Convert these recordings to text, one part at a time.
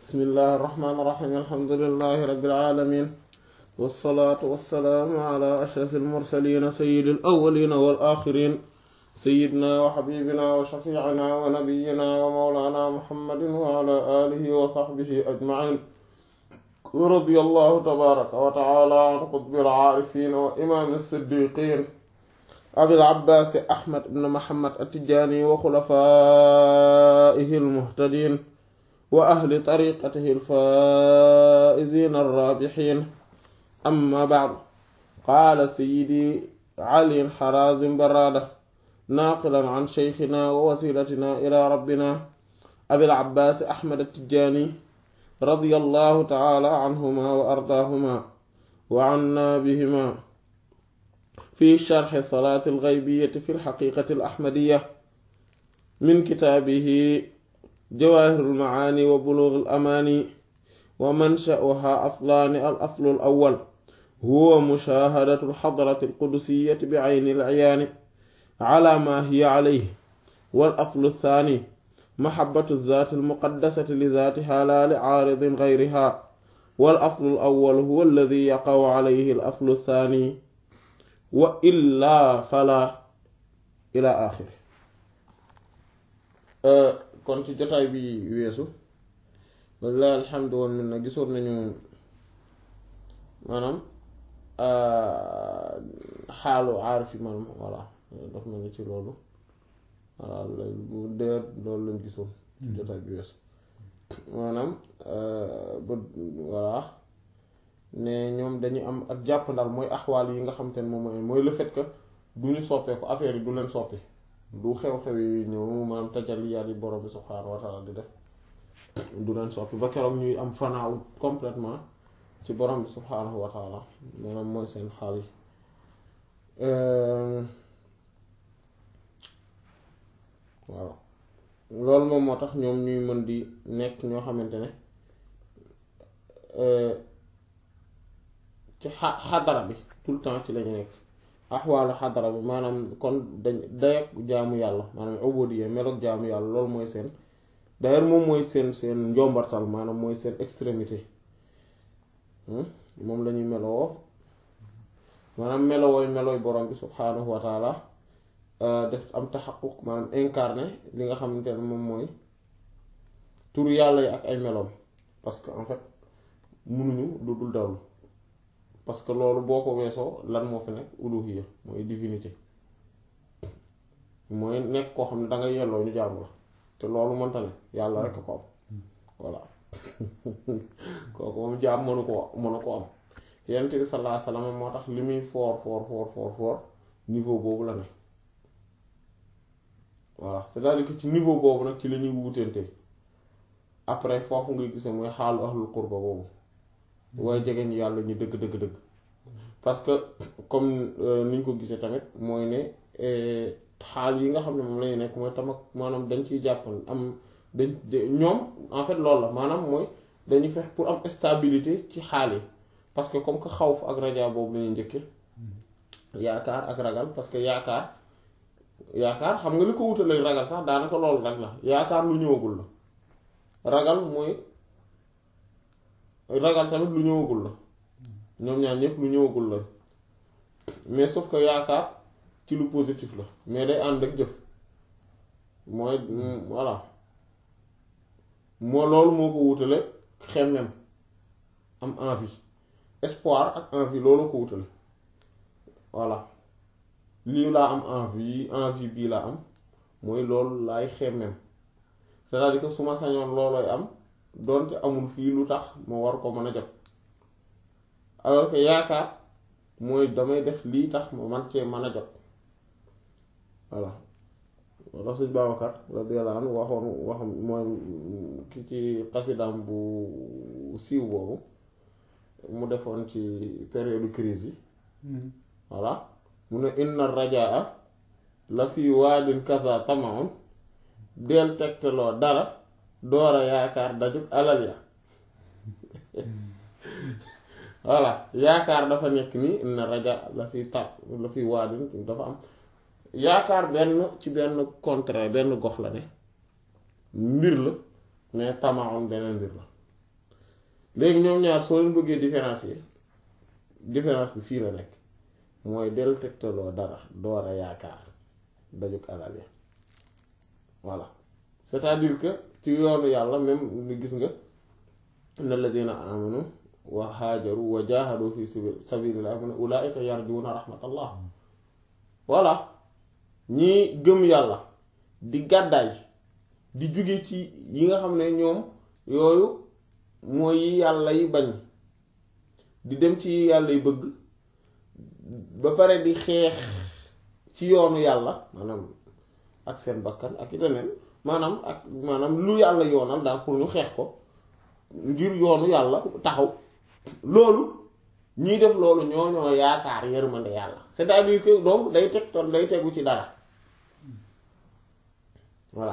bismillahi irrahmani irrahim alhamdulilahi rabbil alamin wassalaatu wassalaamu ala ashrafi almursalina sayidi alawalina wal axirin sayidna wa xabibina wa shafiicina wa nabiyina wa mawlana muhammadin wa ala alihi wa saxbihi ajmain wa radiya allahu tabaraka wa taala an qutbil aarifin wa imaam siddiqin abil abbaasi ahmad ibn muhammad attijaani wa xulafaa'ihi almuhtadiin wa ahli tariqatihi alfaa'iziina arraabihiin amma ba'du qaala sayyidi ali harazim baraada naaqilan an shaykhinaa wa wasiilatinaa ilaa rabbinaa abil abbaasi ahmad attijaani radiyallahu ta'aalaa anhumaa wa ardaahumaa wa annaa bihimaa fi sharxi salaati alxaybiyyati fi lxaqiiqati alaxmadiyya min kitaabihi jawaahirul macaani wa buluugil amaani wa mansha'uhaa aslaani al aslu al awwal huwa mushaahadatu alxadrati alqudusiyyati bicayni alciyaani calaa maa hiya calayhi wal aslu althani maxabbatu zaati almuqaddasati li zaatihaa laa licaaridin gayrihaa wal aslu al awwal huwa alladi yaqacu calayhi al aslu althani wa illaa falaa ilaa aaxiri kon ci jotaay bi weesu walla alhamdu woon min na gisoon nañu maanaam xaalu aarif yi maanaam voilà daf na ni ci loolu voilà bu dee loolu lañ gisoon ci jotaay bi weesu maanaam ba voilà ne ñoom dañu am ak jàppandal mooy axwaal yi nga xam te ne moom mooy mooy le fait que du ñu soppeeku affaire yi du leen soppi du xew-xew yi ñëw maanaam tajaliyaat yi borom bi subhaanahu wa taala di def du leen soppi ba keroog ñuy am fanaaw complètement ci borom bi subhaanahu wa taala maanaam mooy seen xaal yi waaw loolu moom moo tax ñoom ñuy mën di nekk ñoo xamante ne ci xa xadara bi tout le temps ci lañu nekk axwaalu xadara bi maanaam kon dañ dayak jaamu yàlla maanaam ubudiyya meloog jaamu yàlla loolu mooy seen d'ailleurs moom mooy seen seen njombartal maanaam mooy seen extrémité moom lañuy meloo maanaam melowooy melooy borom bi subhaanahu wa taala def am taxaquq maanaam incarné li nga xamante ne moom mooy turu yàlla yi ak ay meloom parce que en fait munuñu lu dul dawlu parce que loolu boo ko weesoo lan moo fi nekk uluhiyya mooy divinité mooy nekk koo xam ne dangay yelloo ñu jaamu la te loolu mënta ne yàlla rekk ko am voilà kooku moom jaam mënu ko mënu ko am yonent bi sallallahu alayhi wasallam moo tax li muy foor foor foor foor foor niveau boobu la ne voilà c'est-à-dire que ci niveau boobu nag ci la ñuy wuutante après foofu ngay gisee mooy xaalu ahlul qurba boobu waaye jege ñu yàlla ñu dëgg dëgg dëgg parce que comme ni ñu ko gisee tamit mooy ne xaal yi nga xam ne moom lañu nekk mooy tam ak maanaam dañ ciy jàppal am dañ ñoom en fait loolu la maanaam mooy dañuy fex pour am stabilité ci xaal yi parce que comme que xawf ak raja boobu la ñuy njëkke yaakaar ak ragal parce que yaakaar yaakaar xam nga li ko wutale ragal sax daanaka loolu rek la yaakaar lu ñëwagul la ragal mooy ragal tamit lu ñëwagul la ñoom ñaar ñëpp lu ñëwagul la mais sauf que yaakaar ci lu positif la mais day ànd ak jëf mooy voilà moo loolu moo ko wutale xemmem am envie espoir ak envie loolu ko wutale voilà lii laa am envie envie bii laa am mooy loolu laay xemmem c'est-à-dire que su ma sañoon loolooy am doonte amul fii lu tax ma war ko mën a jot alors que yaakaar mooy damay def lii tax ma man cee mën a jot voilà walla suñ Babacar radiyallahu anhu waxoon waxam mooy ki ci xasidaam bu siiw boobu mu defoon ci période crise yi voilà mu ne inna rajaa la fi waadin kaza tamaun del tegtaloo dara doora yaakaar dajug alal ya voilà yaakaar dafa nekk nii inna raja la fi ta la fi waadin dafa am yaakaar benn ci benn contraire benn gox la ne mbir la mais tamaon beneen mbir la léegi ñoom ñaar soo leen bëggee différence yi différence bi fii la nekk mooy del tegtaloo dara door a yaakaar dajuk alal ya voilà c'est-à-dire que ci yoonu yàlla même ni gis nga inna alladina amanu wa haajaru wa jahadu fi sabilillah mu ne ulaika yarjuuna rahmatallah voilà ñii gëm yàlla di gàddaay di jóge ci yi nga xam ne ñoom yooyu mooy yi yàlla yi bañ di dem ci yi yàlla yi bëgg ba pare di xeex ci yoonu yàlla maanaam ak seen bakkan ak leneen maanaam ak maanaam lu yàlla yoonal daal pour ñu xeex ko ngir yoonu yàlla taxaw loolu ñiy def loolu ñoo ñoo yaakaar yërmande yàlla c'est-à-dire que donc day teg toon day tegu ci dara voilà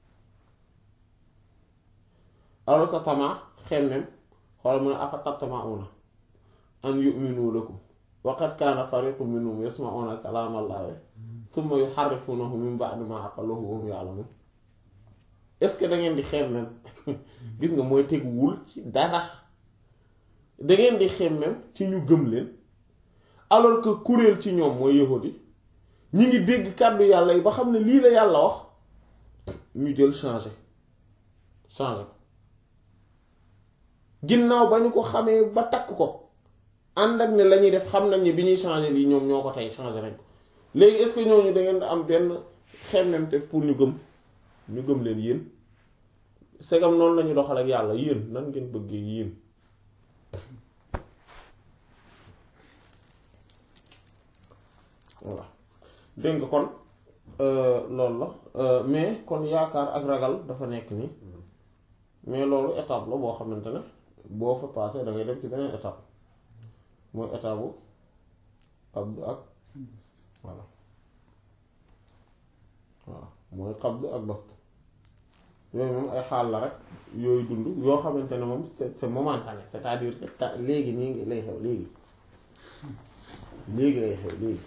alors que tama xemmem xoolal mu ne afa tatma'una an yu'minu lakum wa qad kaana fariqun minhum yasma'una kalaama Allahi thumma yuharrifunahu min ba'di ma aqaluhu wa hum ya'lamun est-ce que da ngeen di xemmem gis nga mooy teguwul ci dara da ngeen di xemmem ci ñu gëm leen alors que kuréel ci ñoom mooy yahudi ñi ngi dégg kàddu yàlla yi ba xam ne lii la yàlla wax ñu jël changé changé ko ginnaaw ba ñu ko xamee ba takk ko ànd ak ne la ñuy def xam nañ ne bi ñuy changé lii ñoom ñoo ko tey changé nañ ko léegi est-ce que ñooñu da ngeen am benn xemmem te pour ñu gëm ñu gëm leen yéen segam noonu lañu doxal ak yàlla yéen nan ngeen bëggee yéen voilà dégg nga kon loolu la mais kon yaakaar ak ragal dafa nekk nii mais loolu étape la boo xamante ne boo fa passé da ngay dem ci beneen étape mooy étape bu qabd ak voilà voilà mooy qabd ak bast yooyu moom ay xaal la rek yooyu dund yoo xamante ne moom c'est c'est momentané c'est-à-dire que ta léegi nii ngi lay xew léegi léegi lay xew léegi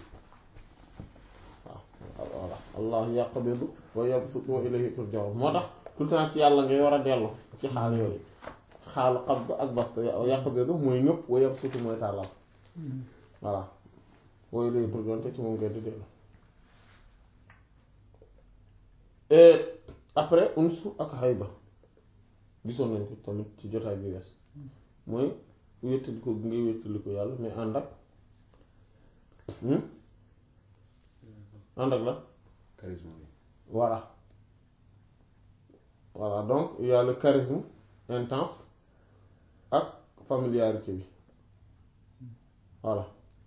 waaw voilà allah yaqbidu wa yabsutu wa ilayhi turja'un moo tax tout le temps ci yàlla ngay war a dellu ci xaal yooyu xaalu qabd ak bast yaqbidu mooy ñëpp wa yabsutu mooy tàllal voilà wa ilayhi turja'un te ci moom ngay di dellu après unsu ak hayba gisoon nañ ko tamit ci jotaay bi wees mooy wéttali ko ngay wéttali ko yàlla mais ànd ak ànd ak la charisme bi voilà voilà donc il y a le charisme intense ak familiarité bi voilà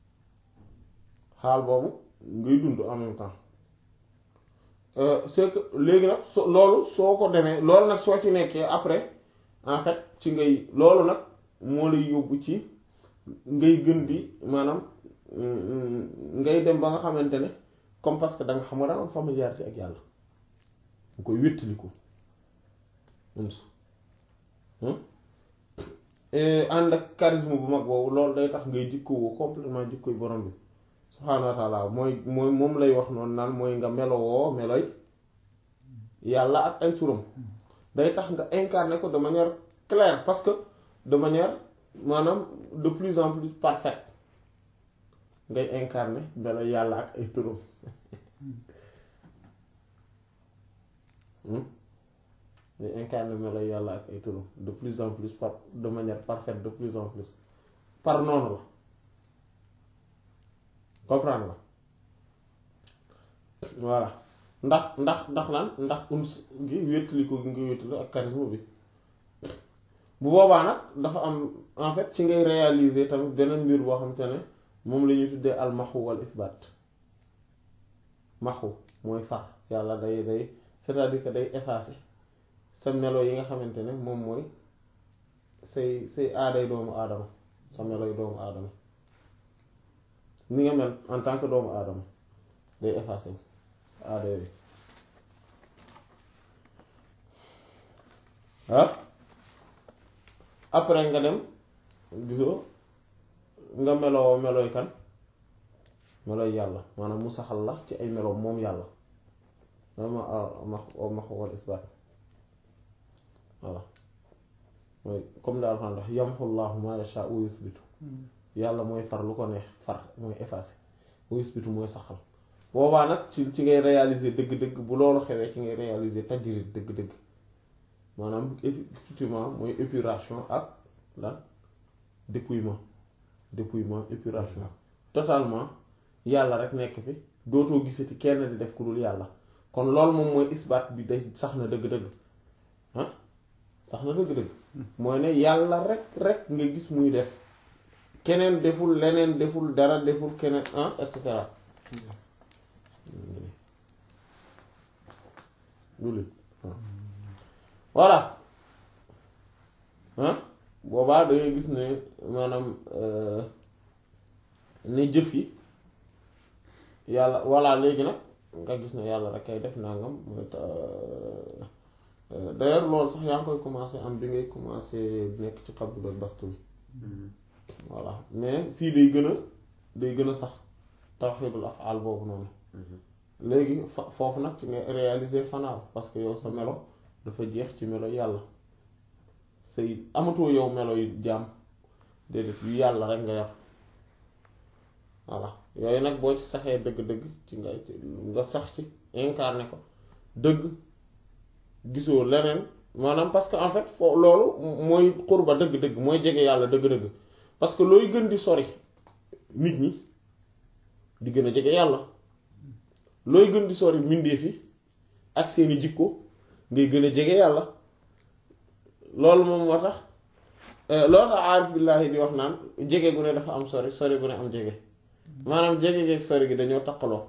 xaal boobu ngay dund en même temps c'est que léegi nag so loolu soo ko demee loolu nag soo ci nekkee après en fait ci ngay loolu nag moo lay yóbbu ci ngay gën di maanaam ngay dem ba nga xamante ne comme parce que da nga xam nga da nga am familiarité ak yàlla nga koy wéttaliku uns ànd ak charisme bu mag boobu loolu day tax ngay jikkoo complètement jikkoy borom bi subhaanahu wa taala mooy mooy moom lay wax noonu naan mooy nga melowoo meloy yàlla ak ay turam day tax nga incarner ko de manière claire parce que de manière maanaam de plus en plus parfaite ngay incarner meloy yàlla ak ay turam ngay incarner meloy yàlla ak ay turam de plus en plus par de manière parfaite de plus en plus par noonu la comprendre la voilà ndax ndax ndax lan ndax uns gi wéttali ko gi nga wéttali ak charisme bi bu boobaa nag dafa am en fait ci ngay réaliser tamit beneen mbir boo xamante ne moom la ñuy tuddee al maxu wal isbaat maxu mooy far yàlla day day c'est-à-dire que day effacer sa melo yi nga xamante ne moom mooy say say aaday doomu aadama sa melo yi doomu aadama ni nga mel en tant que doomu aadama day effacé aada yooyu ah après nga dem gisoo nga meloo melooy kan melooy yàlla maanaam mu saxal la ci ay meloom moom yàlla dama ma max wal isbaat voilà mooy comme daal xam ndax yamhu llaahu maa yashaa'u wa yusbitu yàlla mooy far lu ko neex far mooy effacé wa yusbitu mooy saxal boobaa nag ci ci ngay réaliser dëgg-dëgg bu loolu xewee ci ngay réaliser tajrid dëgg-dëgg maanaam effectivement mooy épuration ak lan dépouillement dépouillement épuration totalement yàlla rek nekk fi dootoo gisati kenn di def ku dul yàlla kon loolu moom mooy isbaat bi day sax na dëgg-dëgg ah sax na dëgg-dëgg mooy ne yàlla rek rek nga gis muy def keneen deful leneen deful dara deful keneen ah et cetera duli voilà ah boobaa dangay gis ne maanaam ne jëf yi yàlla voilà léegi nag nga gis ne yàlla rek kay def nangam mooy d'ailleurs loolu sax yaa ngi koy commencé am bi ngay commencé nekk ci xabdu ak bastu bi voilà mais fii day gën a day gën a sax tawxiidul afaal boobu noonu léegi fa foofu nag ci nga réaliser fanaaw parce que yow sa melo dafa jeex ci melo yàlla say amatoo yow melo yu jaam déedéet yu yàlla rek nga yor voilà yooyu nag boo ci saxee dëgg-dëgg ci nga nga sax ci incarné ko dëgg gisoo leneen maanaam parce que en fait foo loolu mooy xurba dëgg-dëgg mooy jege yàlla dëgg-dëgg parce que looy gën di sori nit ñi di gën a jege yàlla looy gën di sori mbindeef yi ak seeni jikko ngay gën a jege yàlla loolu moom moo tax loolu tax aarif billaahi di wax naan jege gu ne dafa am sori sori gu ne am jege maanaam jege geeg sori gi dañoo takkaloo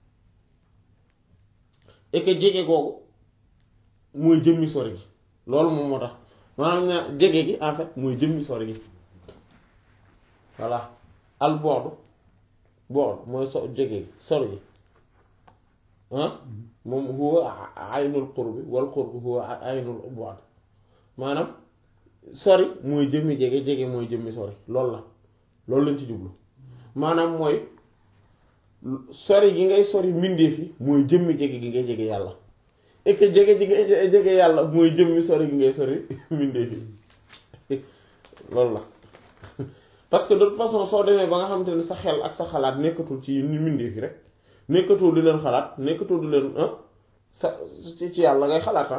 et que jege googu mooy jëmmi sori gi loolu moom moo tax maanaam ña jege gi en fait mooy jëmmi sori gi voilà al boodu boodu mooy so jege gi sori gi ah moom huwa aynul qurbi wal qurbi huwa aynul bu'd maanaam sori mooy jëmmi jege jege mooy jëmmi sori loolu la loolu lañ ci jublu maanaam mooy sori gi ngay sori mbindeef yi mooy jëmmi jege gi ngay jege yàlla et que jege ji ngay jege yàlla mooy jëmmi sori gi ngay sori mbindeef yi loolu la parce que de toute façon soo demee ba nga xamante ne sa xel ak sa xalaat nekkatul ci mbindeef yi rek nekkatul di leen xalaat nekkatul di leen sa ci yàlla ngay xalaata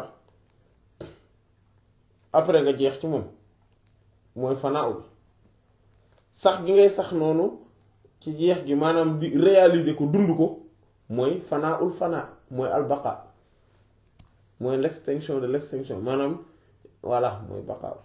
après nga jeex ci moom mooy fanaaw bi sax gi ngay sax noonu ci jeex gi maanaam di réaliser ko dund ko mooy fanaaul fanaa mooy albaqa mooy l'extinction de l'extinction maanaam voilà mooy baqaaw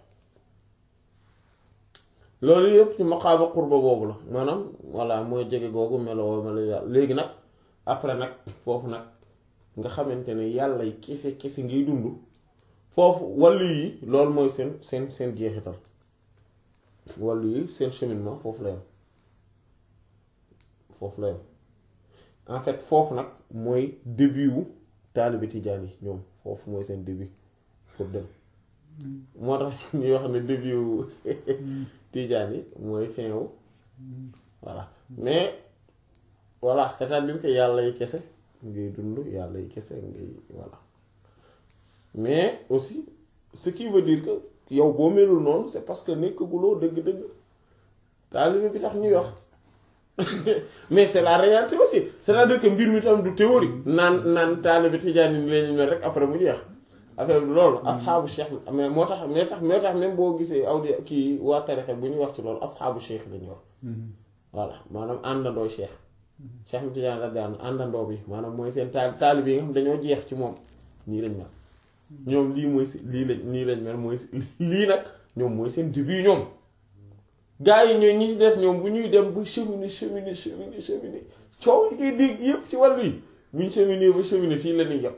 loolu yëpp ci maqaama qurba boobu la maanaam voilà mooy jege googu meloo melo yàlla léegi nag après nag foofu nag nga xamante ne yàlla yi kese kese ngay dund foofu wàllu yi loolu mooy seen seen seen jeexital wàllu yi seen cheminement foofu la yam foofu la yam en fait foofu nag mooy début wu taalibe tijaan yi ñoom foofu mooy seen début pour dem moo tax ñuy wax ne début wu tijaan yi mooy fin wu voilà mais voilà c'est-à-dire que yàlla yi kese ngay dund yàlla yi kese ngay voilà mais aussi ce qui veut dire que yow boo melul noonu c'est parce que nekkaguloo dëgg-dëgg taalibe bi tax ñuy wax mais c'est la réalité aussi c'est-à-dire que mbir mi tam du théorie naan naan taalibe tijaan yi leen mel rek après mu jeex affaire bi loolu asxaabu cheikh mais moo tax mais tax mais tax même boo gisee audio kii waa tarixa bu ñuy wax ci loolu asxaabu cheikh la ñuy wax voilà maanaam àndandoo cheikh cheikh mi tijaan la daan àndandoo bi maanaam mooy seen taal taalibe yi nga xam dañoo jeex ci moom nii lañ mel ñoom lii mooy si lii lañ nii lañ mel mooy lii nag ñoom mooy seen début ñoom gaa yi ñooy ñi ci des ñoom bu ñuy dem ba cheminer cheminer cheminer cheminer coow li ngay dégg yépp ci wàllu yi bu ñu cheminer ba cheminer fii la ñuy yem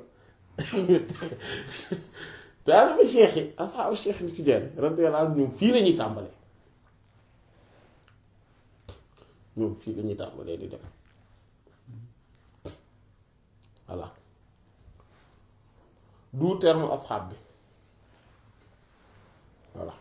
taalibe cheikh yi asxaabu cheikh ni ci jenn radiyallahu anhu ñoom fii la ñuy tàmbalee ñoom fii la ñuy tàmbalee di dem voilà du terme asxaab bi voilà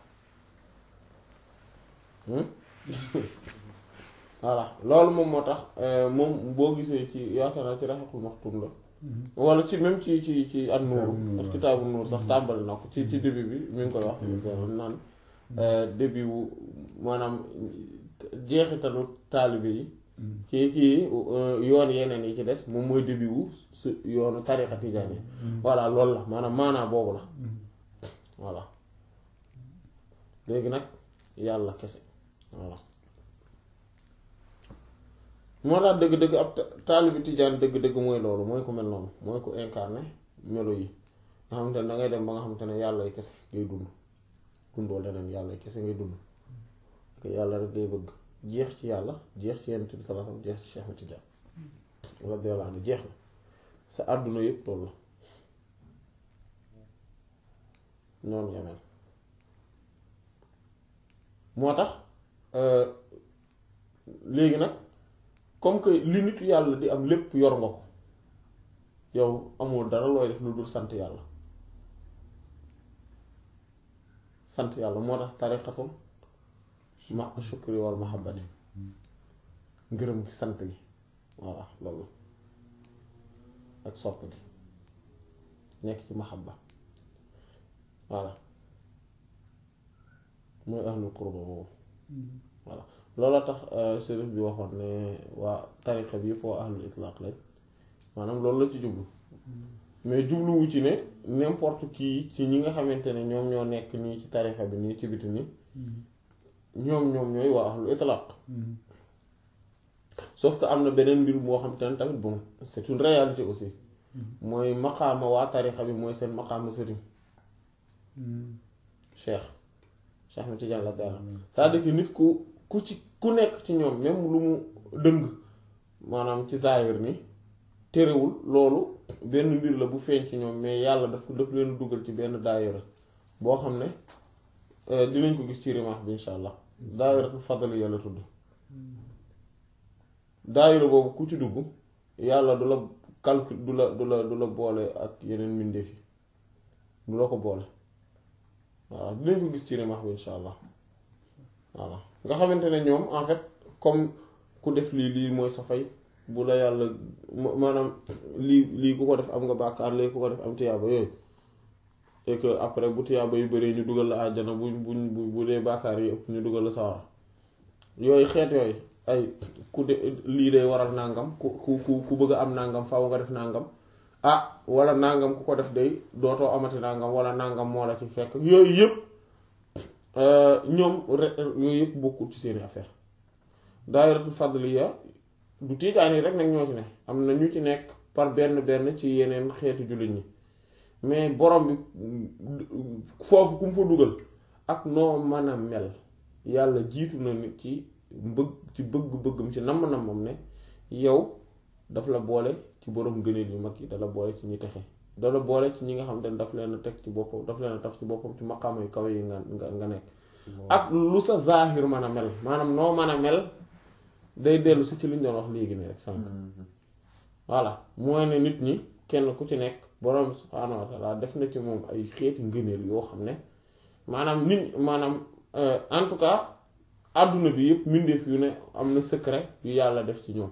voilà loolu moom moo tax moom boo gisee ci yaakaar naa ci raxaxul maxtum la wala ci même ci ci ci at nuur ak kitaabu nuur sax tàmbali na ko ci ci début bi mi ngi koy wax naan début wu maanaam jeexitalu taalibe yi ci kii yoon yeneen yi ci des moom mooy début wu su yoonu tariqa tijaan yi voilà loolu la maanaam maanaa boobu la voilà léegi nag yàlla kese voilà moo tax dëgg-dëgg ab taalibi tijaan dëgg-dëgg mooy loolu mooy ko mel noonu mooy ko incarné melo yi nga xamante ne dangay dem ba nga xamante ne yàlla kese ngay dund dundoo leneen yàlla kese ngay dund te yàlla rek ngay bëgg jeex ci yàlla jeex ci Yonent bi sallallahu alayhi wasallam jeex ci Cheikh Ahmed Tidiane radiyallahu anhu jeex na sa àdduna yëpp loolu la noonu nga mel moo tax léegi nag comme que li nitu yàlla di am lépp yor nga ko yow amul dara looy def lu dul sant yàlla sant yàlla moo tax tariqatul ma shukri wal mahabbati ngërëm gi sant gi voilà loolu ak sopp gi nekk ci mahabba voilà mooy ahlul qurba boobu voilà looloo tax sérif bi waxoon ne waa tariqa bi yëpp waa ahlul itlaq lañ maanaam loolu la ci jublu mais jubluwu ci ne n'importe qui ci ñi nga xamante ne ñoom ñoo nekk nii ci tariqa bi nii ci biti nii ñoom ñoom ñooy waa ahlul itlaq sauf que am na beneen mbir moo xamante ne tamit bon c'est une réalité aussi mooy maqaama waa tariqa bi mooy seen maqaama sëriñ cheikh cheikh ma Tijaan la dara c'est-à-dire que nit ku ku ci ku nekk ci ñoom même lu mu dëng maanaam ci zaahir ni terewul loolu benn mbir la bu feeñ ci ñoom mais yàlla daf daf leen dugal ci benn daayira boo xam ne dinañ ko gis ci rimaax bi insha allah daayiratul fadli yàlla tudd daayira boobu ku ci dugg yàlla du la calcul du la du la du la boole ak yeneen mbindeef yi du la ko boole voilà dinañ ko gis ci rimaax bi insha allah voilà nga xamante ne ñoom en fait comme ku def lii lii mooy sa fay bu la yàlla maanaam lii lii ku ko def am nga bàkkaar lii ku ko def am tiyaaba yooyu et que après bu tiyaaba yu bëree ñu dugal la àjjana bu bu bu dee bàkkaar yi ëpp ñu dugal la sawara yooyu xeet yooyu ay ku de lii day waral nàngam ku ku ku ku bëgg a am nàngam faaw nga def nàngam ah wala nàngam ku ko def day dootoo amati nàngam wala nàngam moo la ci fekk yooyu yëpp ñoom yooyu yëpp bokkul ci seeni affaire daayiratul fadliya du tiijaan yi rek nag ñoo ci ne am na ñu ci nekk par benn benn ci yeneen xeetu jullit ñi mais borom bi foofu ku mu fa dugal ak noo mën a mel yàlla jiitu na nit ci bëgg ci bëgg-bëggam ci namm-nammam ne yow daf la boole ci borom gëneel yu mag yi dala boole ci ñi texe dala boole ci ñi nga xam ne daf leen a teg ci boppam daf leen a taf ci boppam ci maqaama yu kaw yi nga nga nga nekk ak lu sa zaahir mën a mel maanaam noo mën a mel day dellu si ci li ñu doon wax léegi nii rek sànq voilà mooy ne nit ñi kenn ku ci nekk borom subhaanahu wa taala def na ci moom ay xeeti ngëneel yoo xam ne maanaam nit maanaam en tout cas àdduna bi yëpp mbindeef yu ne am na secret yu yàlla def ci ñoom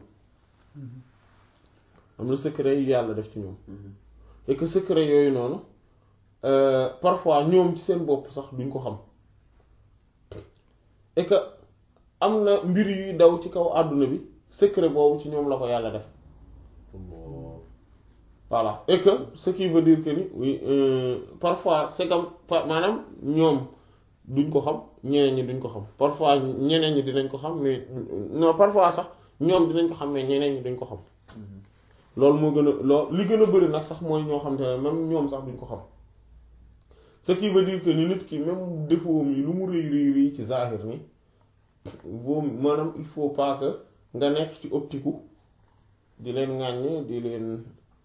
am na secret yu yàlla def ci ñoom et que secret yooyu noonu parfois ñoom ci seen bopp sax duñ ko xam et que am na mbir yuy daw ci kaw àdduna bi secret boobu ci ñoom la ko yàlla def voilà et que ce qui veut dire que ni oui parfois c'est comme maanaam ñoom duñ ko xam ñeneen ñi duñ ko xam parfois ñeneen ñi dinañ ko xam mais non parfois sax ñoom dinañ ko xam mais ñeneen ñi duñ ko xam loolu moo gën a loo li gën a bëri nag sax mooy ñoo xam te ne même ñoom sax duñ ko xam ce qui veut dire que ni nit ki même défaut yi lu mu rëy rëy rëy ci zahir ni boo maanaam il faut pas que nga nekk ci optique di leen ŋàññ di leen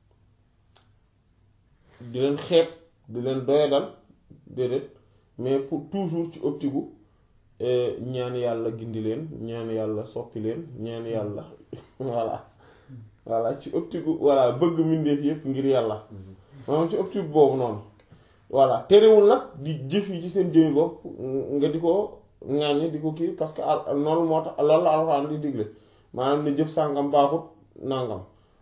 di leen xeeb di leen doyadal déedéet mais pour toujours ci optique ñaan yàlla gindi leen ñaan yàlla soppi leen ñaan yàlla voilà voilà ci optique voilà bëgg mbindeef yépp ngir yàlla maanaam ci optique boobu noonu voilà terewul nag di jëf yi ci seen jëmi bopp nga di ko ŋàññ di ko kii parce que noonu moo tax loolu la alxuraan di digle maanaam ne jëf sàngam baaxut nàngam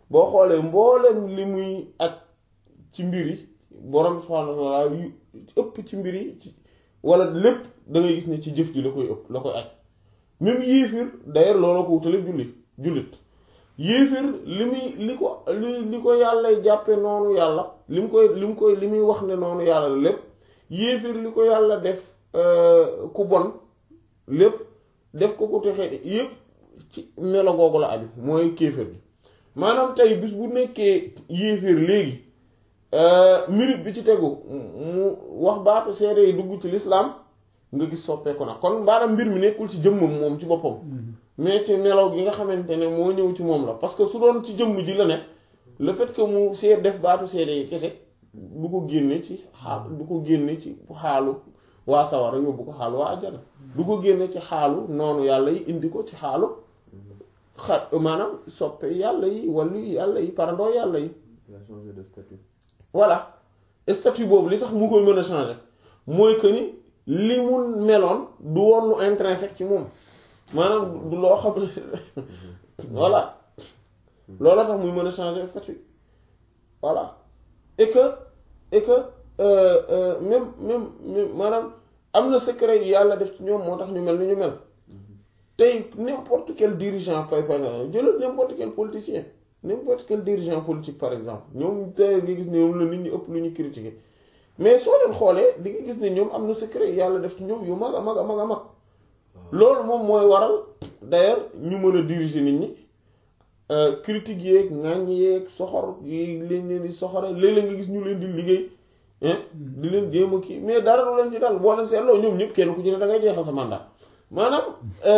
boo xoolee mboolem li muy ak ci mbir yi borom subhaanahu wa ta'ala yu ëpp ci mbir yi ci wala lépp da ngay gis ne ci jëf ji la koy ëpp la koy aj même yéefir d'ailleurs looloo ko wutale julli jullit yéefir li muy li ko li li ko yàlla jàppe noonu yàlla li mu koy li mu koy li muy wax ne noonu yàlla la lépp yéefir li ko yàlla def ku bon lépp def ko ko texee yépp ci melo googu la aju mooy kéefir bi maanaam tey bis bu nekkee yéefir léegi minute bi ci tegu mu wax baatu seede yi dugg ci lislaam nga gis soppeeku na kon maanaam mbir mi nekkul ci jëmmam moom ci boppam mais ci melaw gi nga xamante ne moo ñëw ci moom la parce que su doon ci jëmm ji la ne le fait que mu seet def baatu seede yi kese du ko génne ci xaal du ko génne ci xaalu waa sawara yóbbu ko xaalu waa ajjana du ko génne ci xaalu noonu yàlla yi indi ko ci xaalu xa maanaam soppe yàlla yi wàllu yàlla yi parandoo yàlla yi voilà statut boobu li tax mu koy mën a changer mooy que ni li mu meloon du woon lu intrinsèque ci moom maanaam du loo xam ne voilà loolu tax muy mën a changer statut voilà et que et que même même même maanaam am na secret yu yàlla def ci ñoom moo tax ñu mel ni ñu mel tey n'importe quel dirigeant par exemple jëlal n'importe quel politicien n'importe quel dirigeant politique par exemple ñoom tey nga gis ne ñoom la nit ñi ëpp lu ñu critiquer mais soo leen xoolee di nga gis ne ñoom am na secret yàlla def ci ñoom yu mag a mag a mag a mag loolu moom mooy waral d'ailleurs ñu mën a diriger nit ñi critique yeeg ŋàññ yeeg soxor yi leen leen di soxore léeg-léeg nga gis ñu leen di liggéey di leen jéem a kii mais dara du leen ci dal boo leen seetloo ñoom ñëpp kenn ku ci ne da ngay jeexal sa mandat maanaam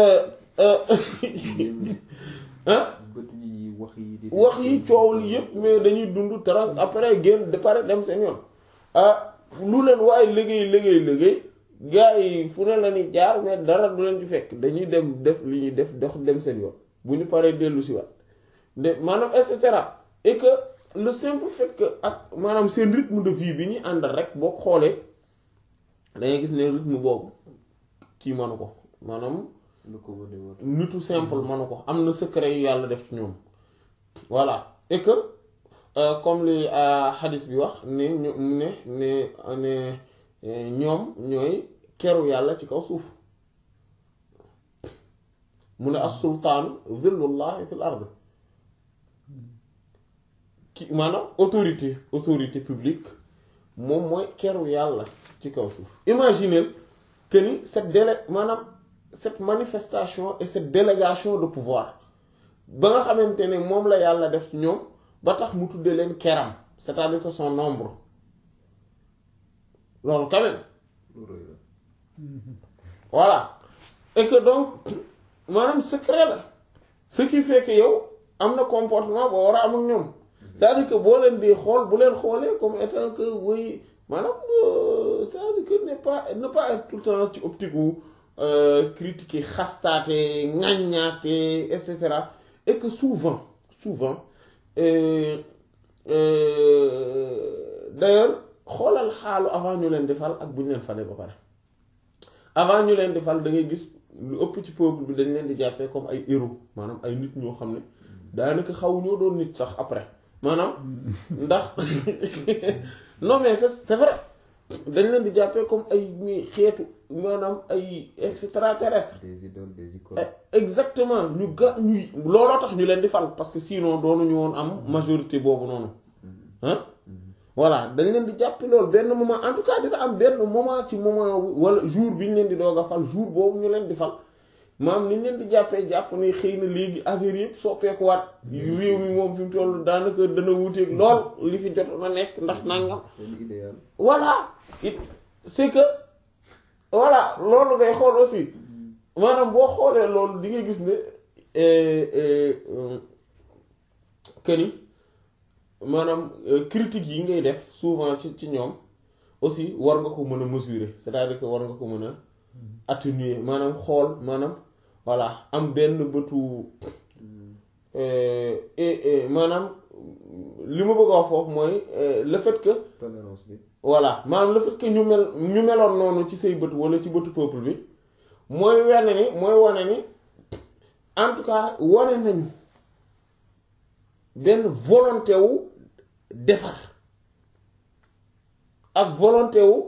wax yi coow li yëpp mais dañuy dund tara après génn de pare dem seen yoon ah lu leen waaye liggéey liggéey liggéey gars yi fu ne la ñuy jaar mais dara du leen ci fekk dañuy dem def li ñuy def dox dem seen yoon bu ñu paree dellu si waat de maanaam et cetera et que le simple fait que ak maanaam seen rythme de vie bi ñuy àndal rek boo xoolee dangay gis ne rythme boobu kii manu ko maanaam nitu simple manu ko am na secret yu yàlla def ci ñoom voilà et que comme li hadis bi wax ne ñu ne ne ne ñoom ñooy keru yàlla ci kaw suuf mu ne as sultaanu zillullahi fil ard ki maanaam autorité autorité publique moom mooy keru yàlla ci kaw suuf imaginez que ni cette délai maanaam cette manifestation et cette délégation de pouvoir ba nga xamante ne moom la yàlla def ci ñoom ba tax mu tuddee leen keram c'est-à-dire que son nombre loolu quand même voilà et que donc maanaam secret la ce qui fait que yow am na comportement boo war a am ak ñoom c'est-à-dire que boo leen di xool bu leen xoolee comme étant que oui maanaam c'est-à-dire que ne pas ne pas être tout le temps ci optique wu critiquer xastaate ŋaññaate et cetera et que souvent souvent d'ailleurs xoolal xaalu avant ñu leen di fal ak bu ñu leen falee ba pare avant ñu leen di fal da ngay gis lu ëpp ci peuple bi dañ leen di jàppee comme ay héros maanaam ay nit ñoo xam ne daanaka xaw ñoo doon nit sax après maanaam ndax non mais c'est c'est vrai dañ leen di jàppee comme ay mi xeetu maanaam ay extraterrestre des idoles des icônes. exactement ñu ga ñuy looloo tax ñu leen di fal parce que sinon doonuñu woon am majorité boobu noonu ah voilà dañ leen di jàppe loolu benn moment en tout cas dina am benn moment ci moment wala jour bi ñu leen di doog a fal jour boobu ñu leen di fal maam ni ñu leen di jàppee jàpp ni xëy na léegi affaire yëpp soppeekuwaat réew mi moom fi mu toll daanaka dana wuuteeg lool li fi jot na nekk ndax nangam seen idéal. voilà it c'est que voilà loolu ngay xool aussi maanaam boo xoolee loolu di nga gis ne que ni maanaam critique yi ngay def souvent ci ci ñoom aussi war nga ko mën a mesurer c'est-à-dire que war nga ko mën a atténuer maanaam xool maanaam voilà am benn bëtu maanaam li ma bëgg a wax foofu mooy le fait que tolérance bi. voilà maanaam le fait que ñu mel ñu meloon noonu ci say bët wala ci bëtu peuple bi mooy wane ni mooy wane ni en tout cas wane nañu benn volonté wu defar ak volonté wu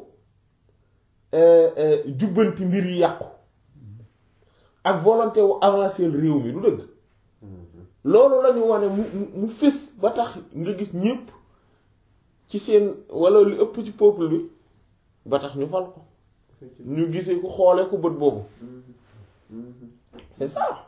jubbanti mbir yi yàqu ak volonté wu avancer réew mi du dëgg loolu la ñu wane mu mu mu fés ba tax nga gis ñépp ci seen walla lu ëpp ci peuple bi ba tax ñu fal ko ñu gisee ko xoole ko bët boobu c'est ça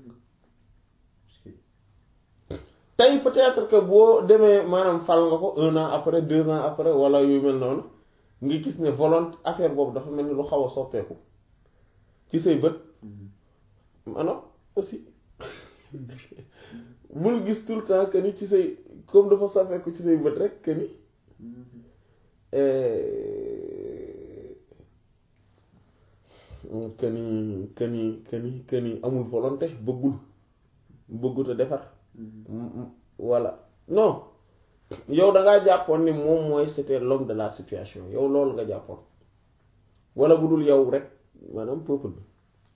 tey peut-être que boo demee maanaam fal nga ko un an après deux ans après walla yu mel noonu nga gis ne volonté affaire boobu dafa mel ni lu xaw a soppeeku ci say bët maanaam aussi bul gis tout le temps que ni ci say comme dafa soppeeku ci say bët rek que ni que ni que ni que ni que ni amul volonté bëggul bëggut a defar voilà non yow da ngaa jàppoon ni moom mooy c'était l'homme de la situation yow loolu nga jàppoon wala bu dul yow rek maanaam peuple bi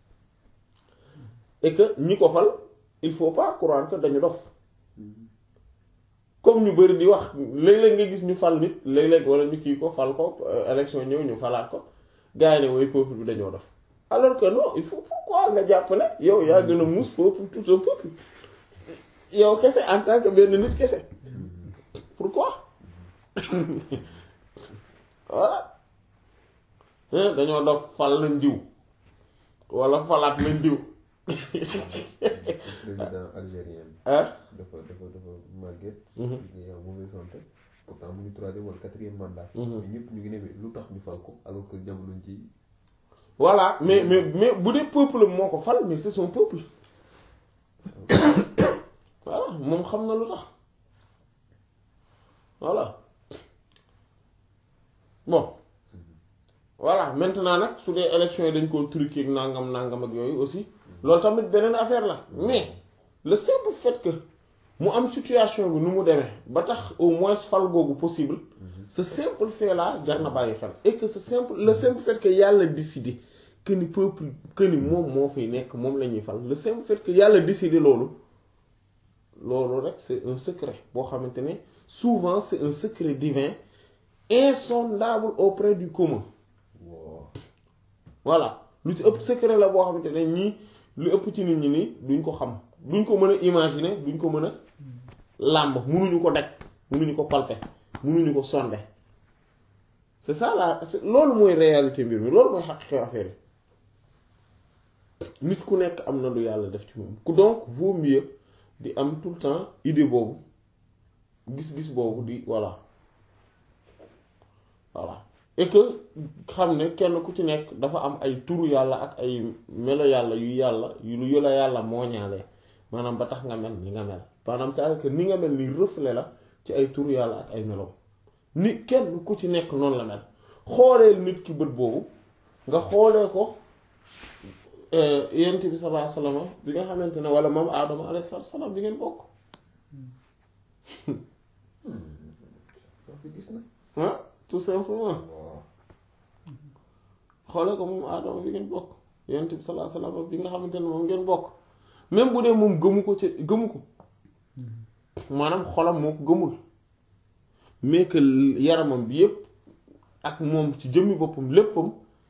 et que ñi ko fal il faut pas croire que dañu dof comme ñu bari di wax léeg-léeg nga gis ñu fal nit léeg-léeg wala ñu kii ko fal ko élection ñëw ñu falaat ko gars yi ne mooy peuple bi dañoo dof alors que non il faut pourquoi nga jàpp ne yow yaa gën a muus peuple tout un peuple yow kese en tant que benn nit kese pourquoi voilà dañoo dof fal nañ diw wala falaat nañ diw président algérien ah dafa dafa dafa màgget ngi am mauvaise santé pourtant mu ngi troisième wala quatrième mandat mais ñëpp ñu ngi ne lu tax ñu fal ko alors que jamono ji voilà mais mais mais bu dee peuple moo ko fal mais c'est son peuple voilà moom xam na lu tax voilà bon voilà maintenant nag su dee élection yi dañ koo truqué ak nangam nangam ak yooyu aussi loolu tamit beneen affaire la mais le simple fait que mu am situation bi nu mu demee ba tax au moins fal googu possible ce simple fait là jar na bàyyi xel et que ce simple le simple fait que yàlla décidé que ni peuple que ni moom moo fiy nekk moom la ñuy fal le simple fait que yàlla décidé loolu loolu rek c'est un secret boo xamante ne souvent c'est un secret divin insondable auprès du commun waaw voilà lu ci ëpp secret la boo xamante ne ñii lu ëpp ci nit ñi nii duñ ko xam duñ ko mën a imaginer duñ ko mën a làmb munuñu ko daj munuñu ko palper munuñu ko sonde c'est ça la c'est loolu mooy réalité mbir mi loolu mooy xaqiqi affaire yi nit ku nekk am na lu yàlla def ci moom ku donc vaut mieux di am tout le temps idée boobu gis-gis boobu di voilà voilà et que xam ne kenn ku ci nekk dafa am ay turu yàlla ak ay melo yàlla yu yàlla yu lu la yàlla moo ñaalee maanaam ba tax nga mel ni nga mel maanaam c'est-à-dire que ni nga mel ni reflet la ci ay turu yàlla ak ay melo ni kenn ku ci nekk noonu la mel xooleel nit ki bët boobu nga xoolee ko yent bi sallallahu alayhi wasallam bi nga xamante ne wala moom aadama alayhi salaam bi ngeen bokk wax bi gis na ah tout simplement waaw xoolee ko moom aadama bi ngeen bokk yent bi sallallahu alayhi wasallam bi nga xamante ne moom ngeen bokk même bu dee moom gëmu ko ci gëmu ko maanaam xolam moo ko gëmul mais que yaramam bi yépp ak moom ci jëmmi boppam léppam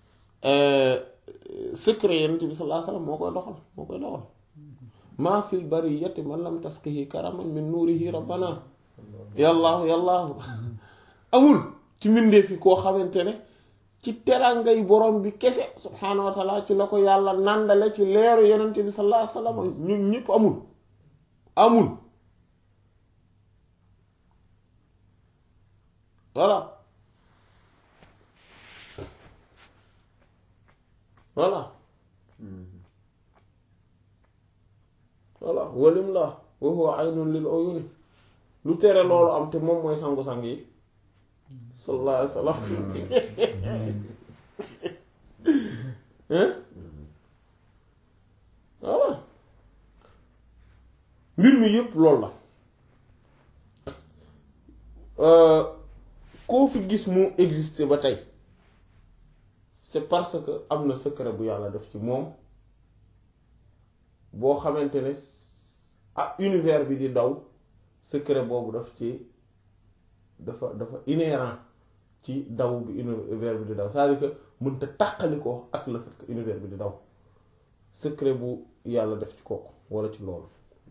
secret yonent bi sallallahu alayhi wasallam moo koy doxal moo koy doxal maa fil bariyati man lam taskihi karaman min nuurihi rabbana yàllaahu yàllaahu amul ci mbindeef yi koo xamante ne ci terangay borom bi kese subhaanahu wa taala ci la ko yàlla nàndale ci leeru yonent bi sallallahu alayhi wasallam ñun ñëpp amul amul voilà voilà voilà walim la wa huwa aynun lil uyuni lu tere loolu am te moom mooy sangu-sang yi sallallahu alayhi wa sallam hein voilà mbir mi yépp loolu la koo fi gis mu exister ba tey c'est parce que am na secret bu yàlla def ci moom boo xamante ne ah univers bi di daw secret boobu daf ci dafa dafa inhérent ci daw bi univers bi di daw c'est-à-dire que mënta tàqali ko ak le fait que univers bi di daw secret bu yàlla def ci kooku walla ci loolu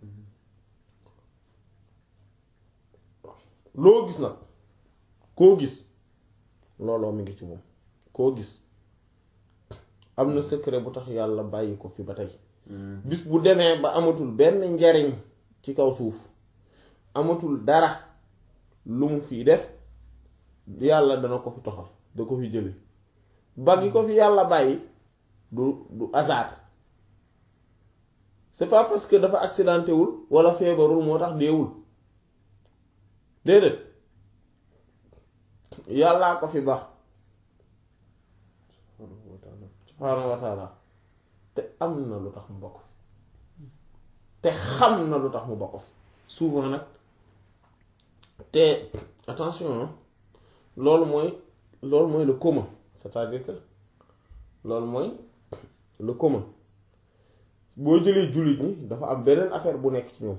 loo gis nag koo gis looloo mi ngi ci moom koo gis am na secret bu tax yàlla bàyyi ko fi ba tey bis bu demee ba amatul benn njariñ ci kaw suuf amatul dara lu mu fi def yàlla dana ko fi toxal da ko fi jële ba gi ko fi yàlla bàyyi du du hasard c'est pas parce que dafa accidenté wul walla feebarul moo tax deewul déedéet yàllaa ko fi baax subhaanahu wa taala te am na lu tax mu bokk fi te xam na lu tax mu bokk fi souvent nag te attention loolu mooy loolu mooy le commun c'est-à-dire que loolu mooy le commun boo jëlee jullit ñi dafa am beneen affaire bu nekk ci ñoom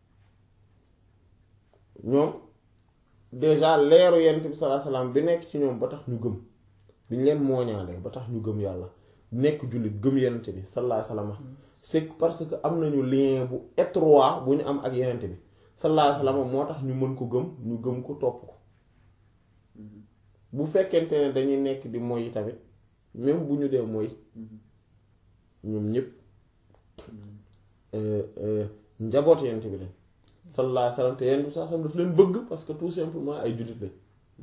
ñoom déjà leeru yent bi sallallahu alayhi wasallam bi nekk ci ñoom ba tax ñu gëm bi ñu leen mooñaale ba tax ñu gëm yàlla nekk jullit gëm yenent bi sallallahu alayhi wasallam c'est parce que am nañu lien bu étroit bu ñu am ak yenent bi sallallahu alayhi wasallam moo tax ñu mën ko gëm ñu gëm ko topp ko bu fekkente ne dañuy nekk di moy tamit même bu ñu dee moy ñoom ñëpp njaboot yenent bi lañ sallallahu alayhi wasallam te yenent bi sallallahu alayhi wasallam daf leen bëgg parce que tout simplement ay jullit lañ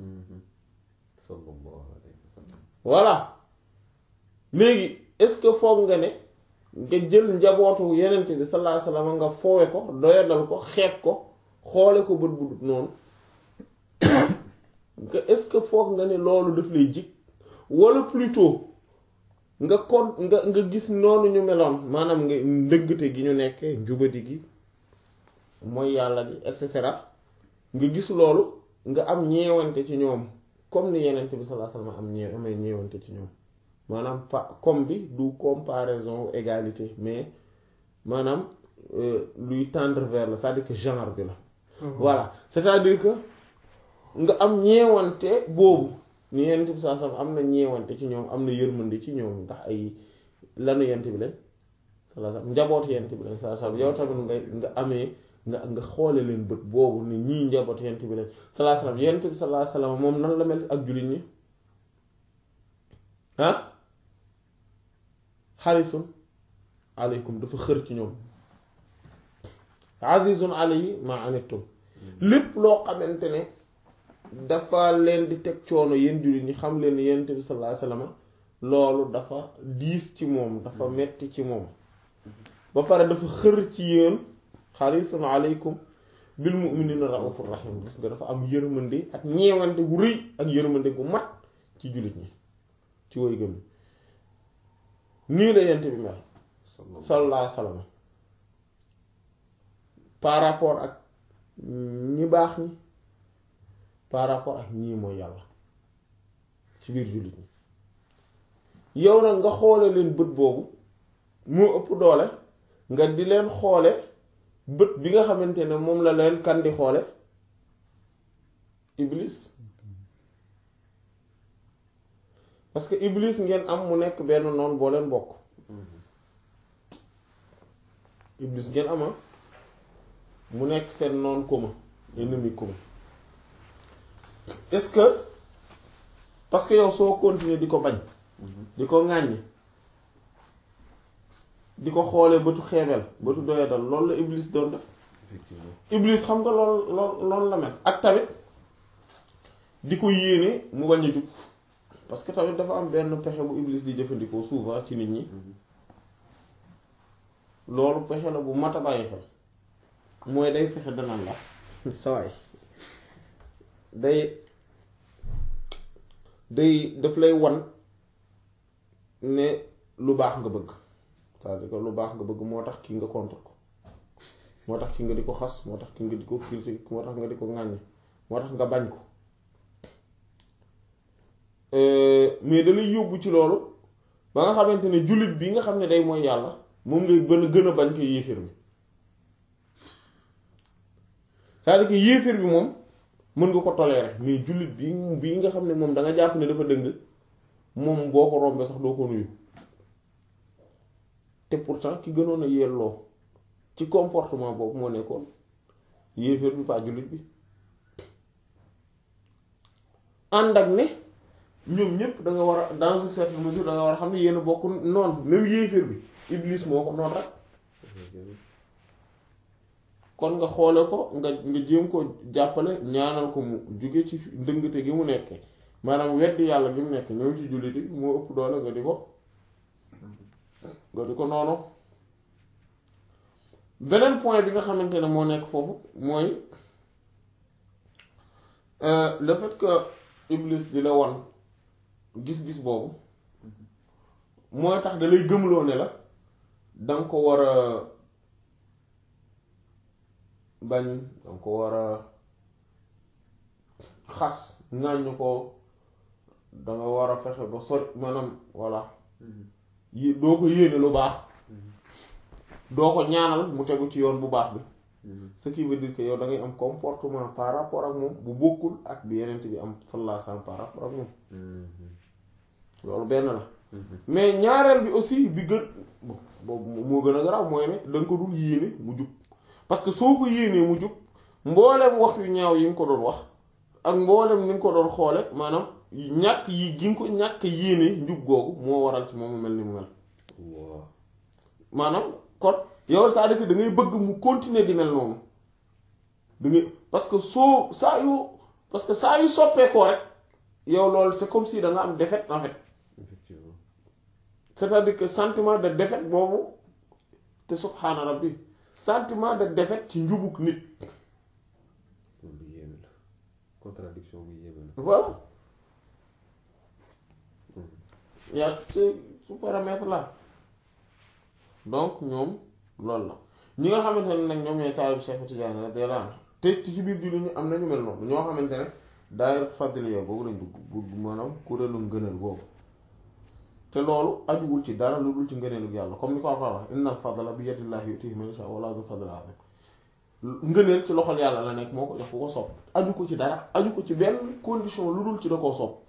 voilà léegi est-ce que foog nga ne nga jël njabootu yenent bi sallallahu alayhi wasallam nga foowe ko doyadal ko xeeb ko xoole ko bët bu dut noonu que est-ce que foog nga ne loolu daf lay jig walla plutôt nga kon nga nga gis noonu ñu meloon maanaam nga ndëggte gi ñu nekk njubadi gi mooy yàlla gi et cetera nga gis loolu nga am ñeewante ci ñoom comme ni yenent bi sallallahu alayhi wasallam am ñee amee ñeewante ci ñoom maanaam pa comme bi du comparaison égalité mais maanaam luy tendre vers la c'est-à-dire que genre bi la voilà c'est-à-dire que nga am ñeewante boobu ni yenent bi sallallahu alayhi wasallam am na ñeewante ci ñoom am na yërmande ci ñoom ndax ay lanu yenent bi lañ sallallahu alayhi wasallam njaboot yenent bi lañ sallallahu alayhi wasallam yow tamit nga nga amee nga nga xoole leen bët boobu ni ñii njaboot yenent bi lañ sallallahu alayhi wasallam yenent bi sallallahu alayhi wasallam moom nan la mel ak jullit ñi ah xarisun aleykum dafa xër ci ñoom azizun alayhi ma anittum lépp loo xamante ne dafa leen di teg coono yéen jullit ñi xam leen yenent bi sallallahu alayhi wasallam loolu dafa diis ci moom dafa metti ci moom ba pare dafa xër ci yéen xarisun aleykum bil mu'minina raufur rahim gis nga dafa am yërmande ak ñeewante gu rëy ak yërmande gu mat ci jullit ñi ci woy gëm nii la yent bi mel sallallahu alayhi wasallam par rapport ak ñi baax ñi par rapport ak ñii mooy yàlla ci biir jullit ñi yow nag nga xoole leen bët boobu moo ëpp doole nga di leen xoole bët bi nga xamante ne moom la leen kan di xoole iblis parce que iblis ngeen am mu nekk benn noon boo leen bokk iblis ngeen ama mu nekk seen noon commun ennemi commun est-ce que parce que yow soo continuer di ko bañ di ko ŋàññi di ko xoolee bëtu xeebel bëtu doyadal loolu la iblis doon def effectivement iblis xam nga lool lool loolu la mel ak tamit di ko yéene mu bañ a jug parce que tamit dafa am benn pexe bu iblis di jëfandikoo souvent ci nit ñi loolu pexe la bu mat a bàyyi xel mooy day fexe danaan la sawaay day day daf lay wan ne lu baax nga bëgg c'est-à-dire que lu baax nga bëgg moo tax kii nga contre ko moo tax ki nga di ko xas moo tax ki nga di ko critique moo tax nga di ko ŋàññ moo tax nga bañ ko mais da lay yóbbu ci loolu ba nga xamante ne jullit bi nga xam ne day mooy yàlla moom ngay gën a gën a bañ ko yéeféer bi c'est-à-dire que yéeféer bi moom mën nga ko tolérer mais jullit bi bii nga xam ne moom da nga jàpp ne dafa dëng moom boo ko rombee sax doo ko nuyu te pourtant ki gënoon a yelloo ci comportement boobu moo nekkoon yéeféer bi pas jullit bi ànd ak ne ñoom ñëpp da nga war a dans une certaine mesure da nga war a xam ne yéen a bokk noonu même yéeféer bi iblis moo ko noonu rek kon nga xoole ko nga nga jéem ko jàppale ñaanal ko mu jóge ci ndëngate gi mu nekke maanaam weddi yàlla gi mu nekk ñëw ci julliti moo ëpp doole nga di ko nga di ko noonu beneen point bi nga xamante ne moo nekk foofu mooy le fait que Iblis di la wan gis-gis boobu mooy tax da lay gëmloo ne la danga ko war a bañ danga ko war a xas ŋàññ ko danga war a fexe ba sori maanaam voilà yi doo ko yéene lu baax doo ko ñaanal mu tegu ci yoon bu baax bi ce qui veut dire que yow da ngay am comportement par rapport ak moom bu bokkul ak bi yeneen bi am sallallahu alayhi wasallam par rapport ak moom loolu benn la mais ñaareel bi aussi bi gën boobu moo gën a garaaw mooy ne da nga ko dul yéene mu jub parce que soo ko yéenee mu jub mboolem wax yu ñaaw yi nga ko doon wax ak mboolem ni nga ko doon xoole maanaam ñàkk yi gi nga ko ñàkk yéene njub googu moo waral ci moom mu mel ni mu mel waaw maanaam kon yow c'est-à-dire que da ngay bëgg mu continuer di mel noonu da ngay parce que soo saa yu parce que saa yu soppeekoo rek yow loolu c'est comme si da nga am défaite en fait effectivement c'est-à-dire que sentiment de défaite boobu te subhaana rabbi sentiment de défaite ci njubug nit loolu lu yéeme la contradiction bu yéeme la voilà y a ce ce paramètre là donc ñoom loolu la ñi nga xamante ne nag ñoom ñooy taalib Cheikh Tidiane radiyallahu anhu te ci biir jullit ñi am nañu mel noonu ñoo xamante ne daayira fadliya boobu lañ dugg bu maanaam kuréelu ngëneel boobu te loolu ajuwul ci dara lu dul ci ngëneelu yàlla comme ni ko Alxuraan wax innal fadla bi yadillahi yutihi man yasha wala du fadl azim ngëneel ci loxol yàlla la nekk moo ko jox ku ko sopp aju ko ci dara aju ko ci benn condition lu dul ci da koo sopp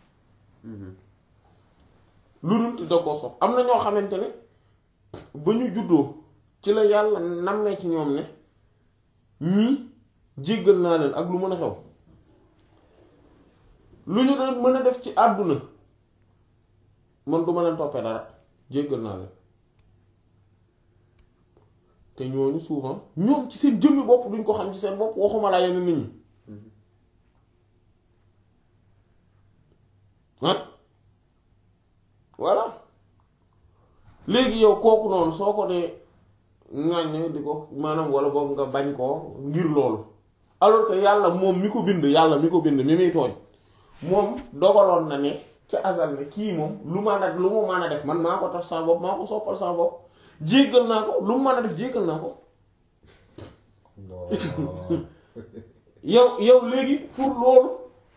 lu dul ci da koo sopp am na ñoo xamante ne ba ñu juddoo ci la yàlla nammee ci ñoom ne ñii jéggal naa leen ak lu mën a xew lu ñu doon mën a def ci àdduna man du ma leen toppee dara jéggal naa leen te ñooñu souvent ñoom ci seen jëmmi bopp duñ ko xam ci seen bopp waxuma laa yenn nit ñi ah voilà léegi yow kooku noonu soo ko dee ŋàññ di ko maanaam wala boobu nga bañ koo ngir loolu alors que yàlla moom mi ko bind yàlla mi ko bind mi muy tooñ moom dogaloon na ne ca azal ne kii moom lu ma a lu mu mën a def man maa ko taf sama bopp maa ko soppal sama bopp jéggal naa ko lu mu mën a def jéggal naa ko yow yow léegi pour loolu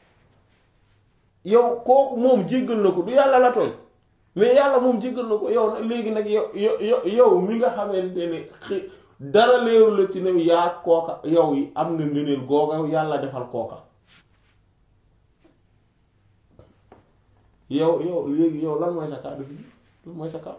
yow kooku moom jéggal na ko du yàlla la tooñ mais yàlla moom jéggal na ko yow nag léegi nag yow yow yow mi nga xamante ne xi dara leeru la ci ne yaa kooka yow yi am nga ngëneel googa yàlla defal kooka yow yow léegi yow lan mooy sa cas de figure lan mooy sa cas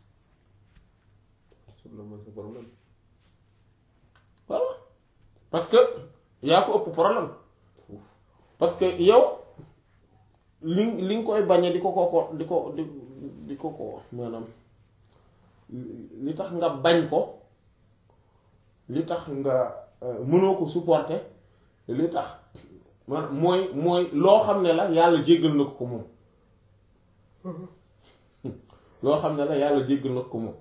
la mooy sa problème voilà parce que yaa ko ëpp problème parce que yow li li nga koy bañe di ko ko ko di ko di di ko ko maanaam li tax nga bañ ko li tax nga mënoo ko supporter li tax man mooy mooy loo xam ne la yàlla jéggal na ko ko moom loo xam ne la yàlla jéggal na ko ko moom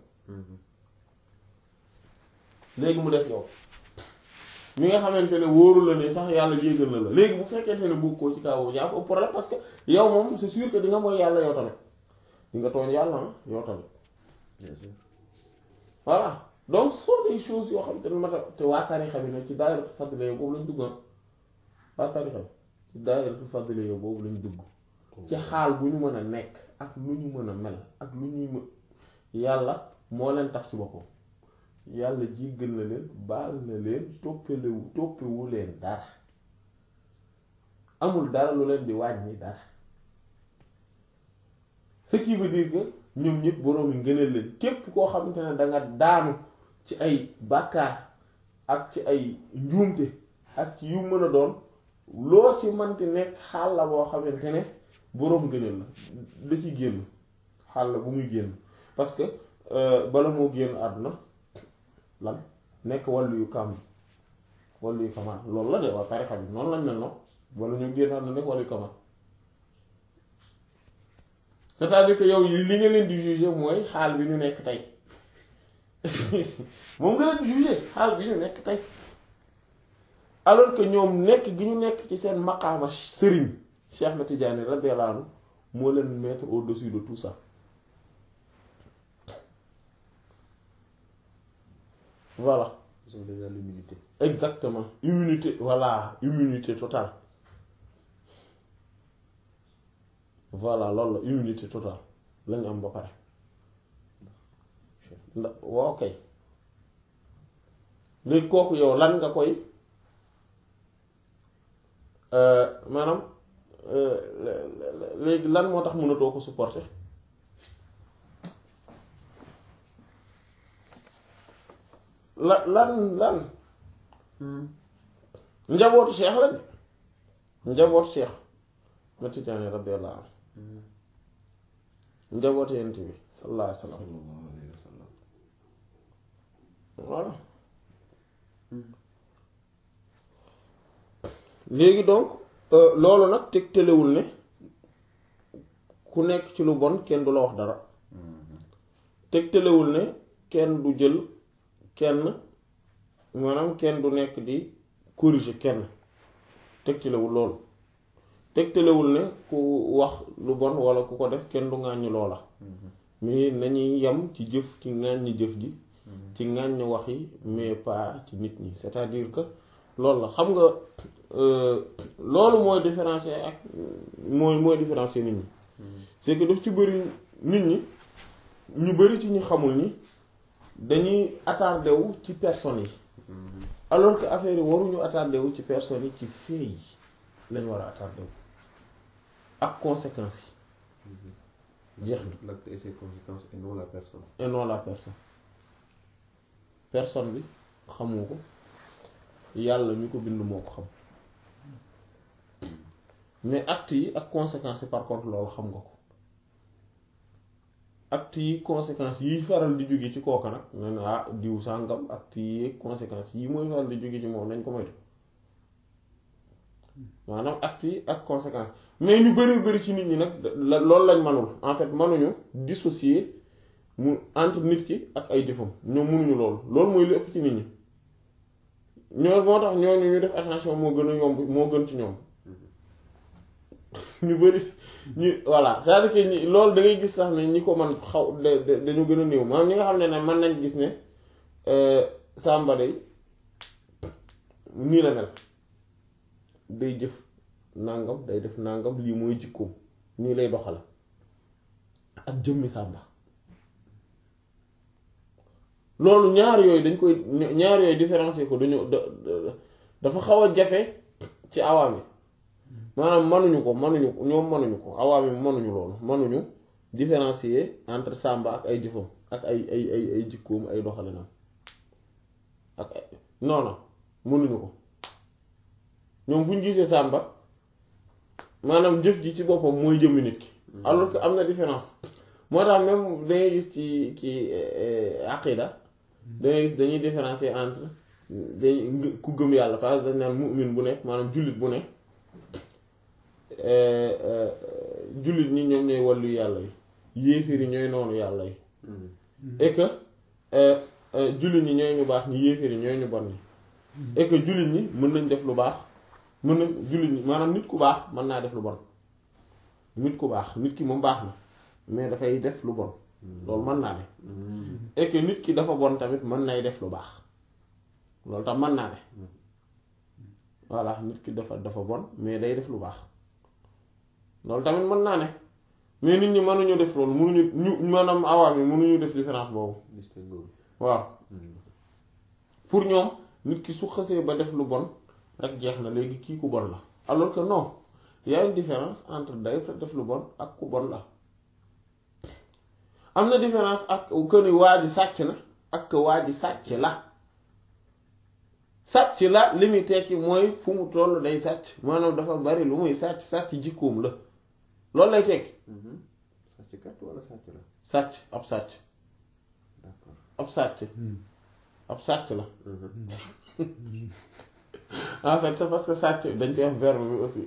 léegi mu des yow mi nga xamante ne wóoru la ne sax yàlla jéggal na la léegi bu fekkente ne bokkoo ci kaw yaa ko problème parce que yow moom c'est sûr que di nga mooy yàlla yow tamit di nga tooñ yàlla ah yow tamit bien sûr voilà donc ce sont des choses yoo xam te ne mata te waa tarixa bi nag ci daayiratu fadliya yow boobu lañ dugg ah waa tarixa bi ci daayiratu fadliya yow boobu lañ dugg ci xaal bu ñu mën a nekk ak lu ñu mën a mel ak lu ñuy mën yàlla moo leen taf ci boppam yàlla jéggal na leen baal na leen toppalewu toppewu leen dara amul dara lu leen di wàññi dara ce qui veut dire que ñoom ñëpp boroom yi ngëneel leen képp koo xamante ne danga daanu ci ay bàkkaar ak ci ay njuumte ak ci yu mën a doon loo ci manti nekk xaal la boo xamante ne boroom ngëneel la da ci génn xaal la bu muy génn parce que bala moo génn àdduna lan nekk wàllu yu kam wàllu yu kamaan loolu la de waa tarixa bi noonu lañ mel noonu wala ñu génn àdduna nekk wàllu yu kamaan c'est-à-dire que yow li nga leen di juger mooy xaal bi ñu nekk tey moom nga leen di juger xaal bi ñu nekk tey alors que ñoom nekk gi ñu nekk ci seen maqaama sëriñ Cheikh Ahmed Tidiane radiyallahu anhu moo leen mettre au-dessus de tout ça voilà ils ont déjà l'humilité exactement immunité voilà immunité totale voilà loolu la immunité totale lañu am ba pare ndax waaw kay léegi kooku yow lan nga koy maanaam léegi lan moo tax mënatoo ko supporter la lan lan njabootu Cheikh la de njabootu Cheikh ma Tijaani radiyallahu anhu njabootu yent bi sallallahu alayhi wa sallam sallallahu alayhi wa sallam voilà léegi donc loolu nag tegtalewul ne ku nekk ci lu bon kenn du la wax dara tegtalewul ne kenn du jël kenn maanaam kenn du nekk di corriger kenn tegtalewul loolu tegtalewul ne ku wax lu bon walla ku ko def kenn du ŋàññi loola mais nañuy yem ci jëf ci ŋàññi jëf ji ci ŋàññi wax yi mais pas ci nit ñi c'est-à-dire que loolu la xam nga loolu mooy différencier ak mooy mooy différencier nit ñi c'est que daf ci bëri nit ñi ñu bëri ci ñu xamul ni dañuy attardé wu ci personnes yi alors que affaire yi waruñu attardé wu ci personnes yi ci fait yi lañ war a attardé wu ak conséquences yi jeex na l'acte et ses conséquences et non la personne et non la personne personne bi xamu ko yàlla mi ko bind moo ko xam mais actes yi ak conséquences yi par contre loolu xam nga ko actes yi conséquences yi faral di jóge ci kooka nag ne na ah diw sàngam actes yi conséquences yi mooy faral di jóge ci moom nañ ko moytu maanaam actes yi ak conséquences mais ñu bari bari ci nit ñi nag la loolu lañ manul en fait manuñu dissocier mu entre nit ki ak ay jëfam ñoom mënuñu loolu loolu mooy lu ëpp ci nit ñi ñoo moo tax ñooñu ñu def attention moo gën a yomb moo gën ci ñoom ñu bari ñu voilà c'est-à-dire que ñi loolu da ngay gis sax ne ñi ko man xaw dañu gën a néew maanaam ñi nga xam ne ne mën nañ gis ne Samba day nii la mel day jëf nàngam day def nàngam lii mooy jikkoom nii lay doxale ak jëmmi Samba loolu ñaar yooyu dañ koy ñaar yooyu différencier ko dañu dafa xaw a jafe ci awaam yi maanaam manuñu ko manuñu ko ñoom manuñu ko awaam yi manuñu loolu manuñu différencier entre Samba ak ay jëfam ak ay ay ay ay jikkoom ay doxalinam ak ay non non mënuñu ko ñoom fu ñu gisee Samba maanaam jëf ji ci boppam mooy jëmmi nit ki alors que am na différence moo tax même dangay gis ci ci aqida dangay gis dañuy différencier entre dañ ku gëm yàlla parce que dañ naan mu'min bu nekk maanaam jullit bu nekk jullit ñi ñoom ñooy wàllu yàlla yi yéefir yi ñooy noonu yàlla yi et que jullit ñi ñooy ñu baax ñi yéefir yi ñooy ñu bon ñi et que jullit ñi mën nañ def lu baax mën nañ jullit ñi maanaam nit ku baax mën naa def lu bon nit ku baax nit ki moom baax na mais dafay def lu bon loolu mën naa ne et que nit ki dafa bon tamit mën nay def lu baax loolu tam mën naa ne voilà nit ki dafa dafa bon mais day def lu baax loolu tamit mën naa ne mais nit ñi mënuñu def loolu mënuñu ñu maanaam awaam yi mënuñu def différence boobu waaw pour ñoom nit ki su xësee ba def lu bon rek jeex na léegi kii ku bon la alors que non y a une différence entre day def lu bon ak ku bon la am na différence ak que ni waa ji sàcc na ak que waa ji sàcc la sàcc la li muy tekki mooy fu mu toll day sàcc maanaam dafa bari lu muy sàcc sàcc jikkoom la loolu lay tekki sàcckat wala sàcc la sàcc ab sàcc d'accord ab sàcc ab sàcc la en fait c'est parce que sàcc dañ koy wax verbe bi aussi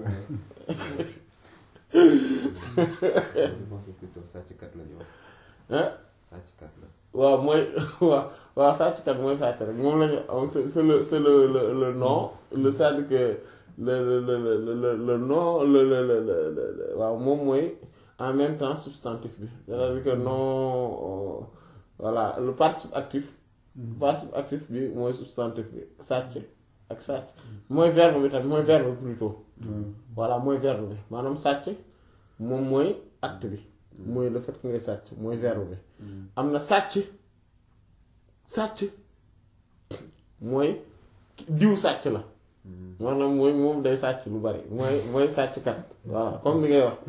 je pense que plutôt sàcckat la ñu wax hein sàcckat la waaw mooy waaw waaw sàcckat mooy sàcc rek moom lañu am c'est c'est le c'est le le le nom le c'est-à-dire que le le le le le le nom le le le le waaw moom mooy en même temps substantif bi c'est-à-dire que nom voilà le participe actif participe actif bi mooy substantif bi sàcc ak sàcc mooy verbe bi tamit mooy verbe plutôt voilà mooy verbe bi maanaam sàcc moom mooy acte bi mooy le fait que ngay sàcc mooy verbe bi am na sàcc sàcc mooy diw sàcc la maanaam mooy moom day sàcc lu bari mooy mooy sàcckat voilà comme ni ngay wax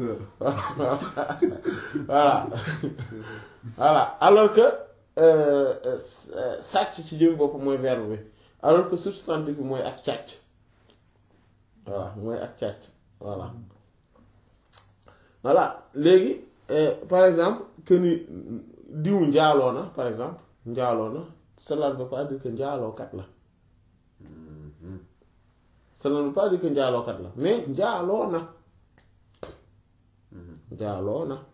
voilà voilà alors que sàcc ci jëm bopp mooy verbe bi alors que substantif bi mooy ak càcc voilà mooy ak càcc voilà voilà léegi par exemple que ni diw njaaloo na par exemple njaaloo na cela ne veut pas dire que njaalookat la cela ne veut pas dire que njaalookat la mais njaaloo na njaaloo na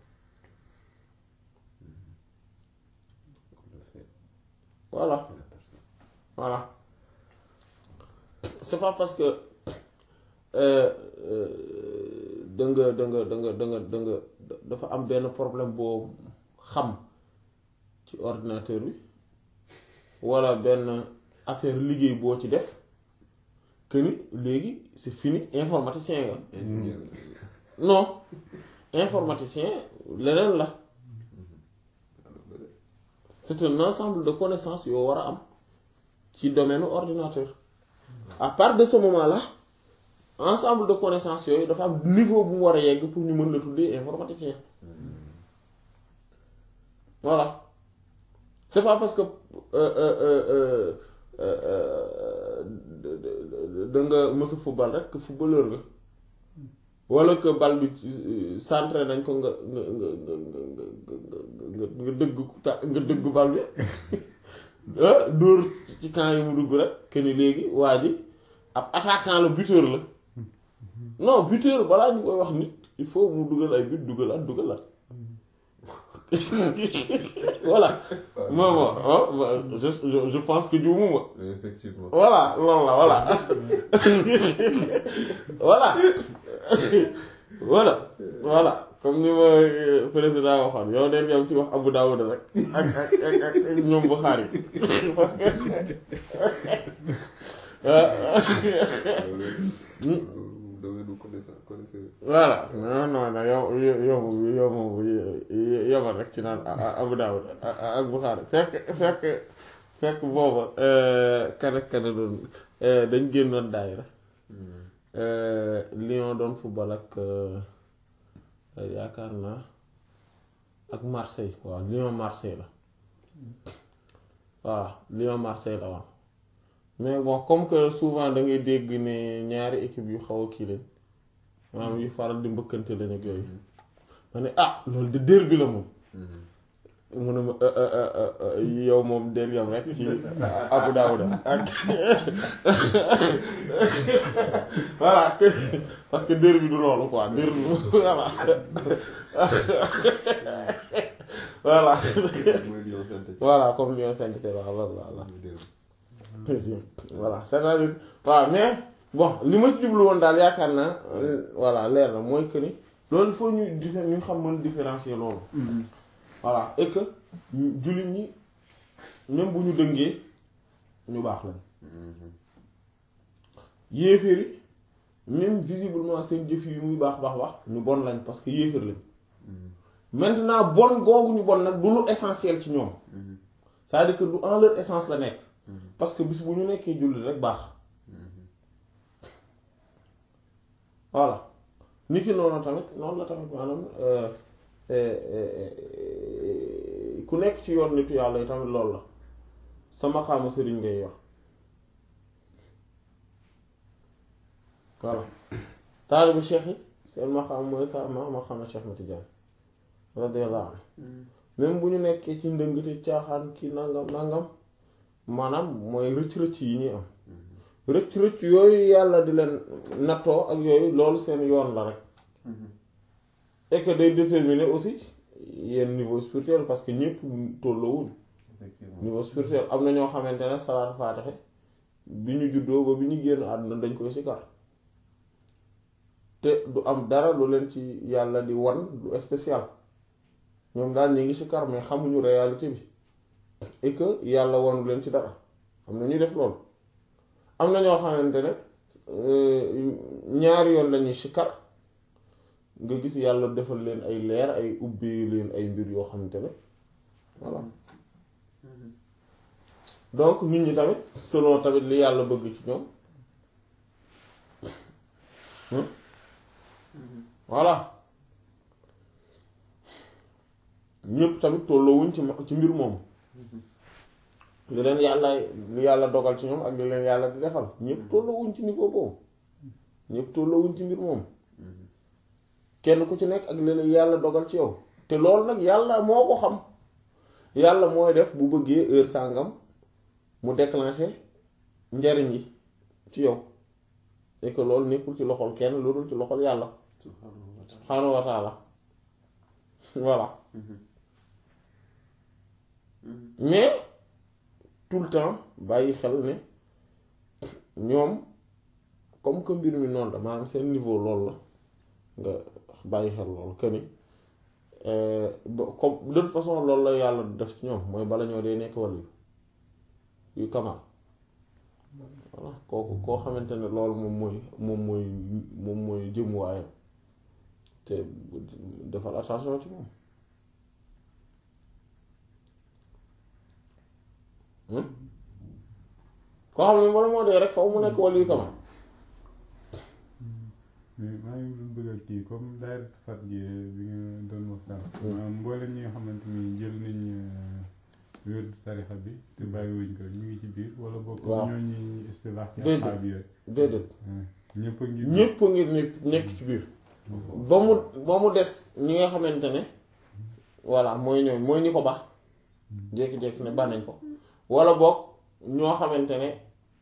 voilà voilà c'est pas parce que da nga da nga da nga da nga da nga dafa am benn problème boo xam ci ordinateur bi walla benn affaire liggéey boo ci def que ni léegi c'est fini informaticien nga ingénieur non informaticien leneen la c'est un ensemble de connaissances yoo war a am ci domaine ordinateur à part de ce moment-là ensemble de connaissances yooyu dafa am niveau bu mu war a yegg pour ñu mën la tuddee informaticien voilà c'est pas parce que da nga mësa football rek que footballeur nga wala que bal bi centré nañ ko nga nga nga nga nga nga dëgg nga dëgg bal bi dóor ci camp yi mu dugg rek que ni léegi waa ji ab attaquant la buteur la non buteur balaa ñu koy wax nit il faut mu dugal ay but dugalaat dugalaat voilà moom je je je pense que juumuma effectivement voilà loolu la voilà voilà voilà voilà comme ni ma président waxoon yow den yam ci wax Abu Dawud rek ak ak ak ak ñoom Bukhari parce que domaine connaissance connaisseur voilà non non non yow yow yow moom yomal rek ci naan Abu Dawud ak Bukhari fekk fekk fekk booba kan ak kan doon dañ génnoon daayira Lyon doon football ak yaakaar naa ak Marseille waaw Lyon Marseille la voilà Lyon Marseille la waaw mais bon comme que souvent da ngay dégg ne ñaari équipe yu xaw a kii lañ maanaam yu faral di mbëkkante lañ ak yooyu ma ne ah loolu de derby la moom mu ne ma yow moom del yam rek ci Abu Dawud ak voilà parce que derby du loolu quoi derby voilà voilà mooy Lyon Saint-Étienne voilà comme Lyon Saint-Étienne waaw loolu la voilà c'est-à-dire waaw mais bon li ma ci jublu woon daal yaakaar naa voilà leer na mooy que ni loolu il faut ñu diffé ñu xam mën différencier loolu voilà et que jullit ñi même bu ñu dëngee ñu baax lañ yéeféeri même visiblement seen jëf yi muy baax baax baax ñu bon lañ parce que yéeféer lañ maintenant bon googu ñu bon nag du lu essentiel ci ñoom c'est-à-dire que du en leur essence la nekk parce que bis bu ñu nekkee jullit rek baax voilà ni ki noonu tamit noonu la tamit maanaam ku nekk ci yoon nitu yàlla yi tamit loolu la sama xaama sëriñ ngay yor voilà taalibu cheikh yi seen maqaam mooy ka ma maqaama cheikh ma Tijaan radiyallahu anhu même bu ñu nekkee ci ndëngte caaxaan ki nangam nangam maanaam mooy rëcc-rëcc yi ñuy am rëcc-rëcc yooyu yàlla di leen nattoo ak yooyu loolu seen yoon la rek et que day déterminer aussi yenn niveau spirituel parce que ñëpp tolloowuñ niveau spirituel am na ñoo xamante ne salaatu faatixe bi ñu juddoo ba bi ñu génn àdduna dañ koy sikar te du am dara lu leen ci yàlla di wan lu spécial ñoom daal ñi ngi sikar mais xamuñu réalité bi et que yàlla wanu leen ci dara am na ñuy def loolu am na ñoo xamante ne ñaari yoon lañuy sikar nga gis yàlla defal leen ay leer ay ubbi leen ay mbir yoo xamante ne voilà donc nit ñi tamit selon tamit li yàlla bëgg ci ñoom voilà ñëpp tamit tolloowuñ ci ci mbir moomu li leen yàlla li yàlla dogal ci ñoom ak li leen yàlla di defal ñëpp tolloowuñ ci niveau boobu ñëpp tolloowuñ ci mbir moomu kenn ku ci nekk ak li leen yàlla dogal ci yow te loolu nag yàlla moo ko xam yàlla mooy def bu bëggee heure sàngam mu déclencher njariñ yi ci yow et que loolu nekkul ci loxol kenn lu dul ci loxol yàlla subhaanahu wa taala voilà mais tout le temps bàyyi xel ne ñoom comme que mbir mi noonu la maanaam seen niveau loolu la nga bàyyi xel loolu que ni comme de toute façon loolu la yàlla def ci ñoom mooy bala ñoo dee nekk wàll yu kamal voilà kooku koo xamante ne loolu moom mooy moom mooy moom mooy jëmuwaayam te defal attention ci moom koo xam ne bala moo dee rek foofu mu nekk wàll yu kamal mais maa ngi doon bëgg a kii comme daayira fat gi bi nga doon wax sànq. maanaam mboolem ñi nga xamante ni jël nañ wér tarixa bi te bàyyiwuñ ko ñu ngi ci biir wala bokk waaw ñooñu istilaax ci Déedéet. asxaab yooyu. déedéet ñëpp a ngi. ñépp a ngi nekk nekk ci biir ba mu ba mu des ñi nga xamante ne voilà mooy ñooñ mooy ñi ko baax jékki-jékki ne banañ ko wala boog ñoo xamante ne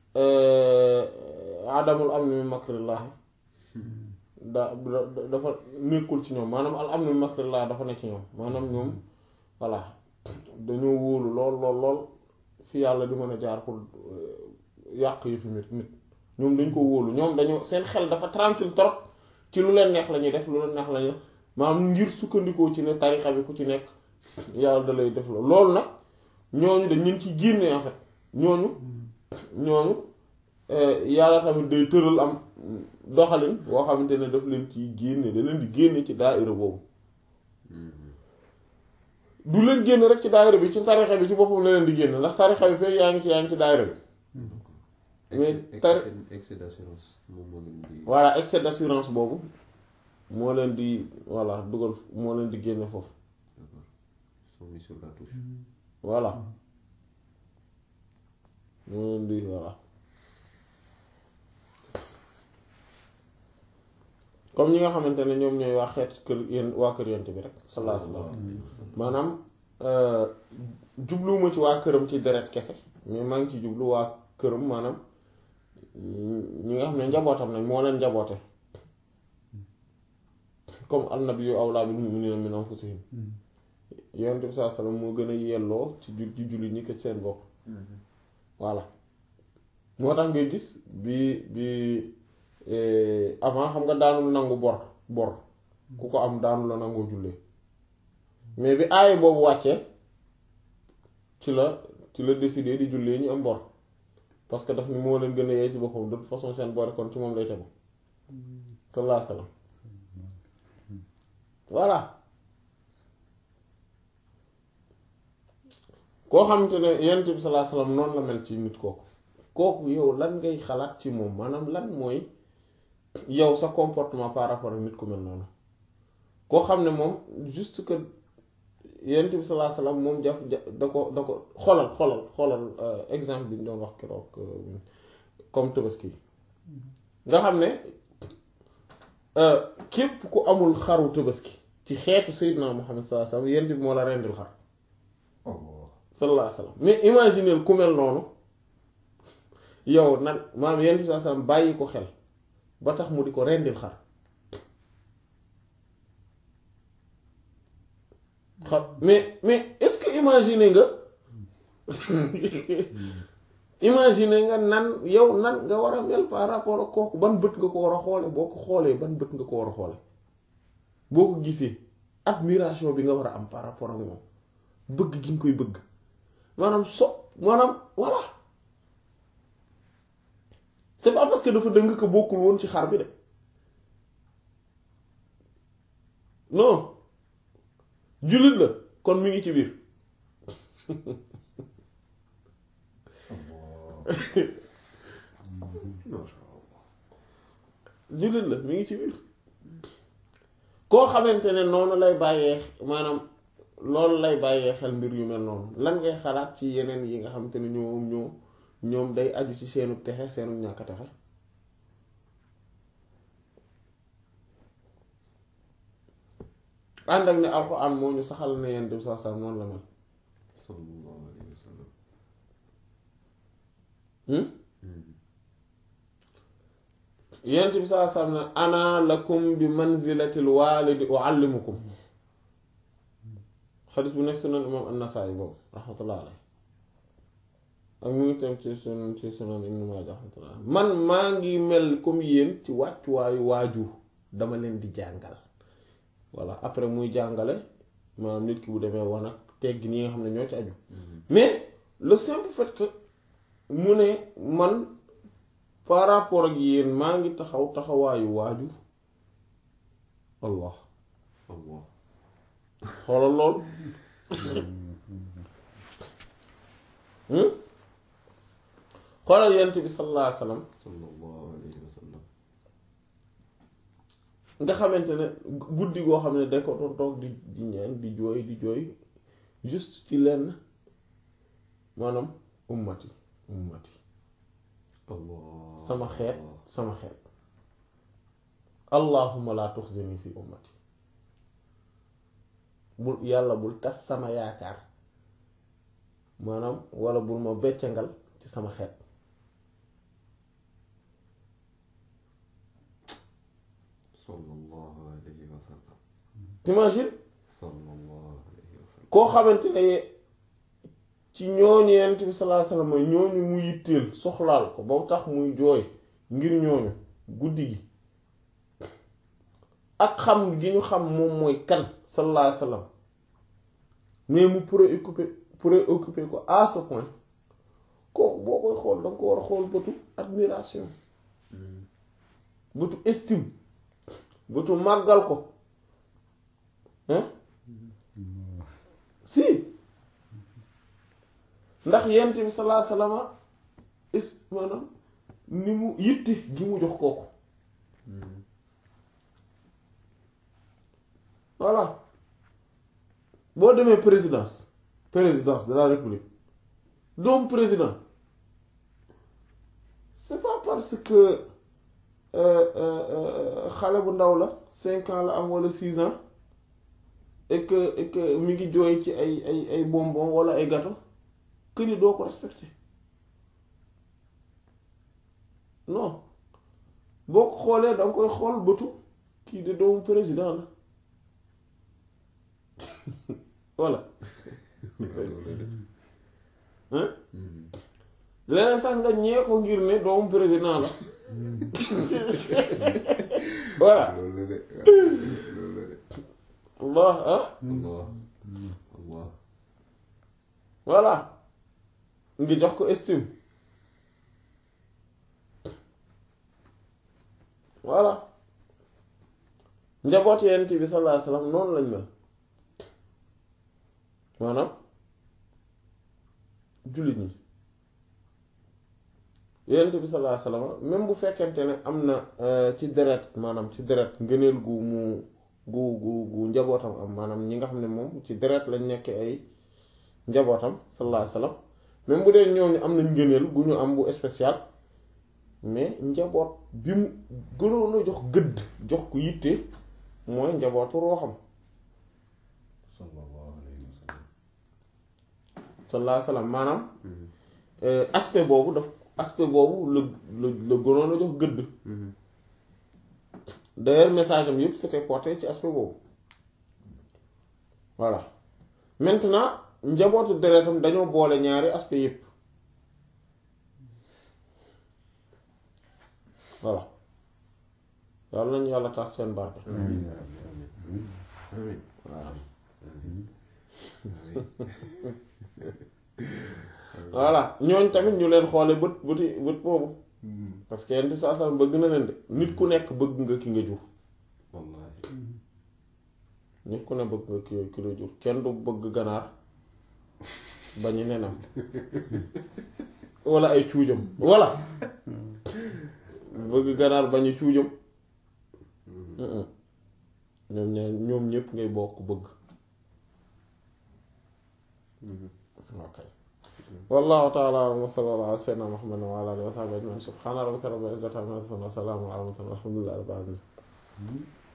adamul am ni makrillahi da da- dafa nekkul ci ñoom maanaam al am ni makrillah dafa ne ci ñoom maanaam ñoom voilà dañoo wóolu lool lool lool fi yàlla di mën a jaar pour yàq yu fi nit nit ñoom dañ ko wóolu ñoom dañoo seen xel dafa tranquille trop ci lu leen neex la ñuy def lu leen neex la ñuy maanaam ngir sukkandikoo ci ne tarixa bi ku ci nekk yàlla da lay def la loolu nag ñooñu dañ leen ciy génne en fait ñooñu ñooñu yàlla tamit day tëral am doxalin boo xamante ne daf leen ciy génne da leen di génne ci daayira boobu du leen génn rek ci daayira bi ci tarixa bi ci boppam la leen di génn ndax tarixa bi fekk yaa ngi ci yaa ngi ci daayira bi mais excès tar- excès excès d'assurance moom moo leen di. voilà excès d'assurance boobu moo leen di voilà dugal moo leen di génne foofu D'accord. Ils sont mis sur la touche. voilà moo leen di voilà comme ñi nga xamante ne ñoom ñooy waa xeet kër yéen waa kër yent bi rek sallallahu alayhi wasallam maanaam jubluwuma ci waa këram ci deret kese mais maa ngi ci jublu waa këram maanaam ñi nga xam ne njabootam nañ moo leen njaboote comme annabiyyu awlaa bil mu'miniina min anfusihim yonent bi saa sallam moo gën a yelloo ci jul ci jullit ñi ko ci seen bopp voilà moo tax ngay gis bi bi eh, avant xam nga daanul nangu bor bor ku ko am daanu la nangoo jullee mais bi aaye boobu wàccee ci la ci la décidé di jullee ñu am bor parce que daf ni moo leen gën a yee ci boppam de toute façon seen bor kon ci moom lay tegu sallallahu alayhi wasallam voilà koo xamante ne yonent bi sallallahu alayhi wasallam noonu la mel ci nit kooku kooku yow lan ngay xalaat ci moom maanaam lan mooy yow sa comportement par rapport ak nit ku mel noonu koo xam ne moom juste que yonent bi sallallahu alayhi wasallam moom jaf da ko da ko xoolal xoolal xoolal exemple bi ñu doon wax keroog comme tabaski nga xam ne képp ku amul xaru tabaski ci xeetu Seydina Muhammad sallallahu alayhi wasallam yonent bi moo la rendil xar sallallahu alayhi wasallam mais imaginez ku mel noonu yow nan maam yonent bi sallallahu alayhi wasallam bàyyi ko xel ba tax mu di ko rendil xar xam mais mais est-ce que imaginer nga imaginer nga nan yow nan nga war a mel par rapport ak kooku ban bët nga ko war a xoole boo ko xoolee ban bët nga ko war a xoole boo ko gisee admiration bi nga war a am par rapport ak moom bëgg gi nga koy bëgg maanaam so maanaam voilà c'est pas parce que dafa dëng ko bokkul woon ci xar bi de non jullit la kon mi ngi ci biir jullit la mi ngi ci biir koo xamante ne noonu lay bàyyee maanaam loolu lay bàyyee xel mbir yu mel noonu lan ngay xalaat ci yeneen yi nga xamante ne ñoom ñoo ñoom day aju ci seenu texe seenu ñàkk texe ànd ak ne alxuraan moo ñu saxal ne yenn dem saa saa noonu la mel sallallahu alayhi wa sallam yent bi saa saa ne ana lakum bi manzilatil waalidi uallimukum xadis bu nekk sunan imam an-Nasaa'i boobu rahmatullah alayhi ak mu ngi tam ci sunan ci sunan Ibn Maaja rahmatullah man maa ngi mel comme yéen ci wàccuwaayu waajur dama leen di jàngal voilà après muy jàngale maanaam nit ki bu demee wan ak teggi ni nga xam ne ñoo ci aju mais le simple fait que mu ne man par rapport ak yéen maa ngi taxaw taxawaayu waajur allah allah xoolal lool xoolal yent bi sallallahu alayhi wasallam sallallahu alayhi wa sallam nga xamante ne guddi goo xam ne da ko doon toog di di ñaan di jooy di jooy juste ci lenn maanaam ummati ummati allah sama xeet sama xeet allahumma la tuxzini fi ummati bul yàlla bul tas sama yaakaar maanaam wala bul ma beccangal ci sama xeet sallallahu alayhi wa sallam t'imagines sallallahu alayhi wa sallam koo xamante ne ci ñooñu yent bi sallallahu alayhi wasallam ñooñu mu yitteel soxlaal ko ba tax muy jooy ngir ñooñu guddi gi ak xam gi ñu xam moom mooy kan sallallahu alayhi wasallam mais mu préoccupé préoccupé ko à ce point kooku boo koy xool danga ko war a xool bëtu admiration bëtu estime bëtu màggal ko hein si ndax yent bi sallallahu alayhi wasallam is maanaam ni mu yitte gi mu jox kooku voilà boo demee présidence présidence de la république doom président c'est pas parce que xale bu ndaw la cinq ans la am wala six ans et que et que mi ngi jooy ci ay ay ay bonbon wala ay gâteau que ni doo ko respecté non boo ko xoolee da nga koy xool bëtu kii de doomu président la voilà hein leneen sax nga ñee ko ngir ne doomu président la voilà loolu la de loolu la de Allah ah allah allah voilà ngi jox ko estime voilà njaboot yent bi sallallahu alayhi wasallam noonu lañ mel maanaam jullit ñi Yonent bi sallallahu alayhi wasallam même bu fekkente ne am na ci deret maanaam ci deret ngëneel gu mu gu gu gu njabootam am maanaam ñi nga xam ne moom ci deret lañ nekk ay njabootam sallallahu alayhi wasallam même bu dee ñooñu am nañ ngëneel gu ñu am bu spécial mais njaboot bi mu gënoon a jox gëdd jox ko yitte mooy njabootu rooxam sallallahu alayhi wa sallam sallallahu alayhi wasallam maanaam aspect boobu daf aspect boobu la la la gënoon a jox gëdd d'ailleurs message am yëpp c'était porté ci aspect boobu voilà maintenant njabootu deretam dañoo boole ñaari aspect yëpp voilà yàlla nañu yàlla tax seen barke amiin yaa rabbi amiin amiin waaw amiin voilà ñooñ tamit ñu leen xoole bët bëti bët boobu parce que yenn saa saa bëgg na leen de nit ku nekk bëgg nga ki nga jur wallaahi nit ku ne bëgg nga ki ki la jur kenn du bëgg ganaar bañu nenam wala ay cuujam wala bëgg ganaar bañu cuujam ñoom ñaar ñoom ñëpp ngay bokk bëgg ok wallahu taala alam wa sallallahu ala sayyidina muhammadin wa ala alihi wa sahbihi ajma'in subhana rabbika rabbil izzati amma yasifun wa salamun ala al mursalin walhamdulillahi rabbil alamin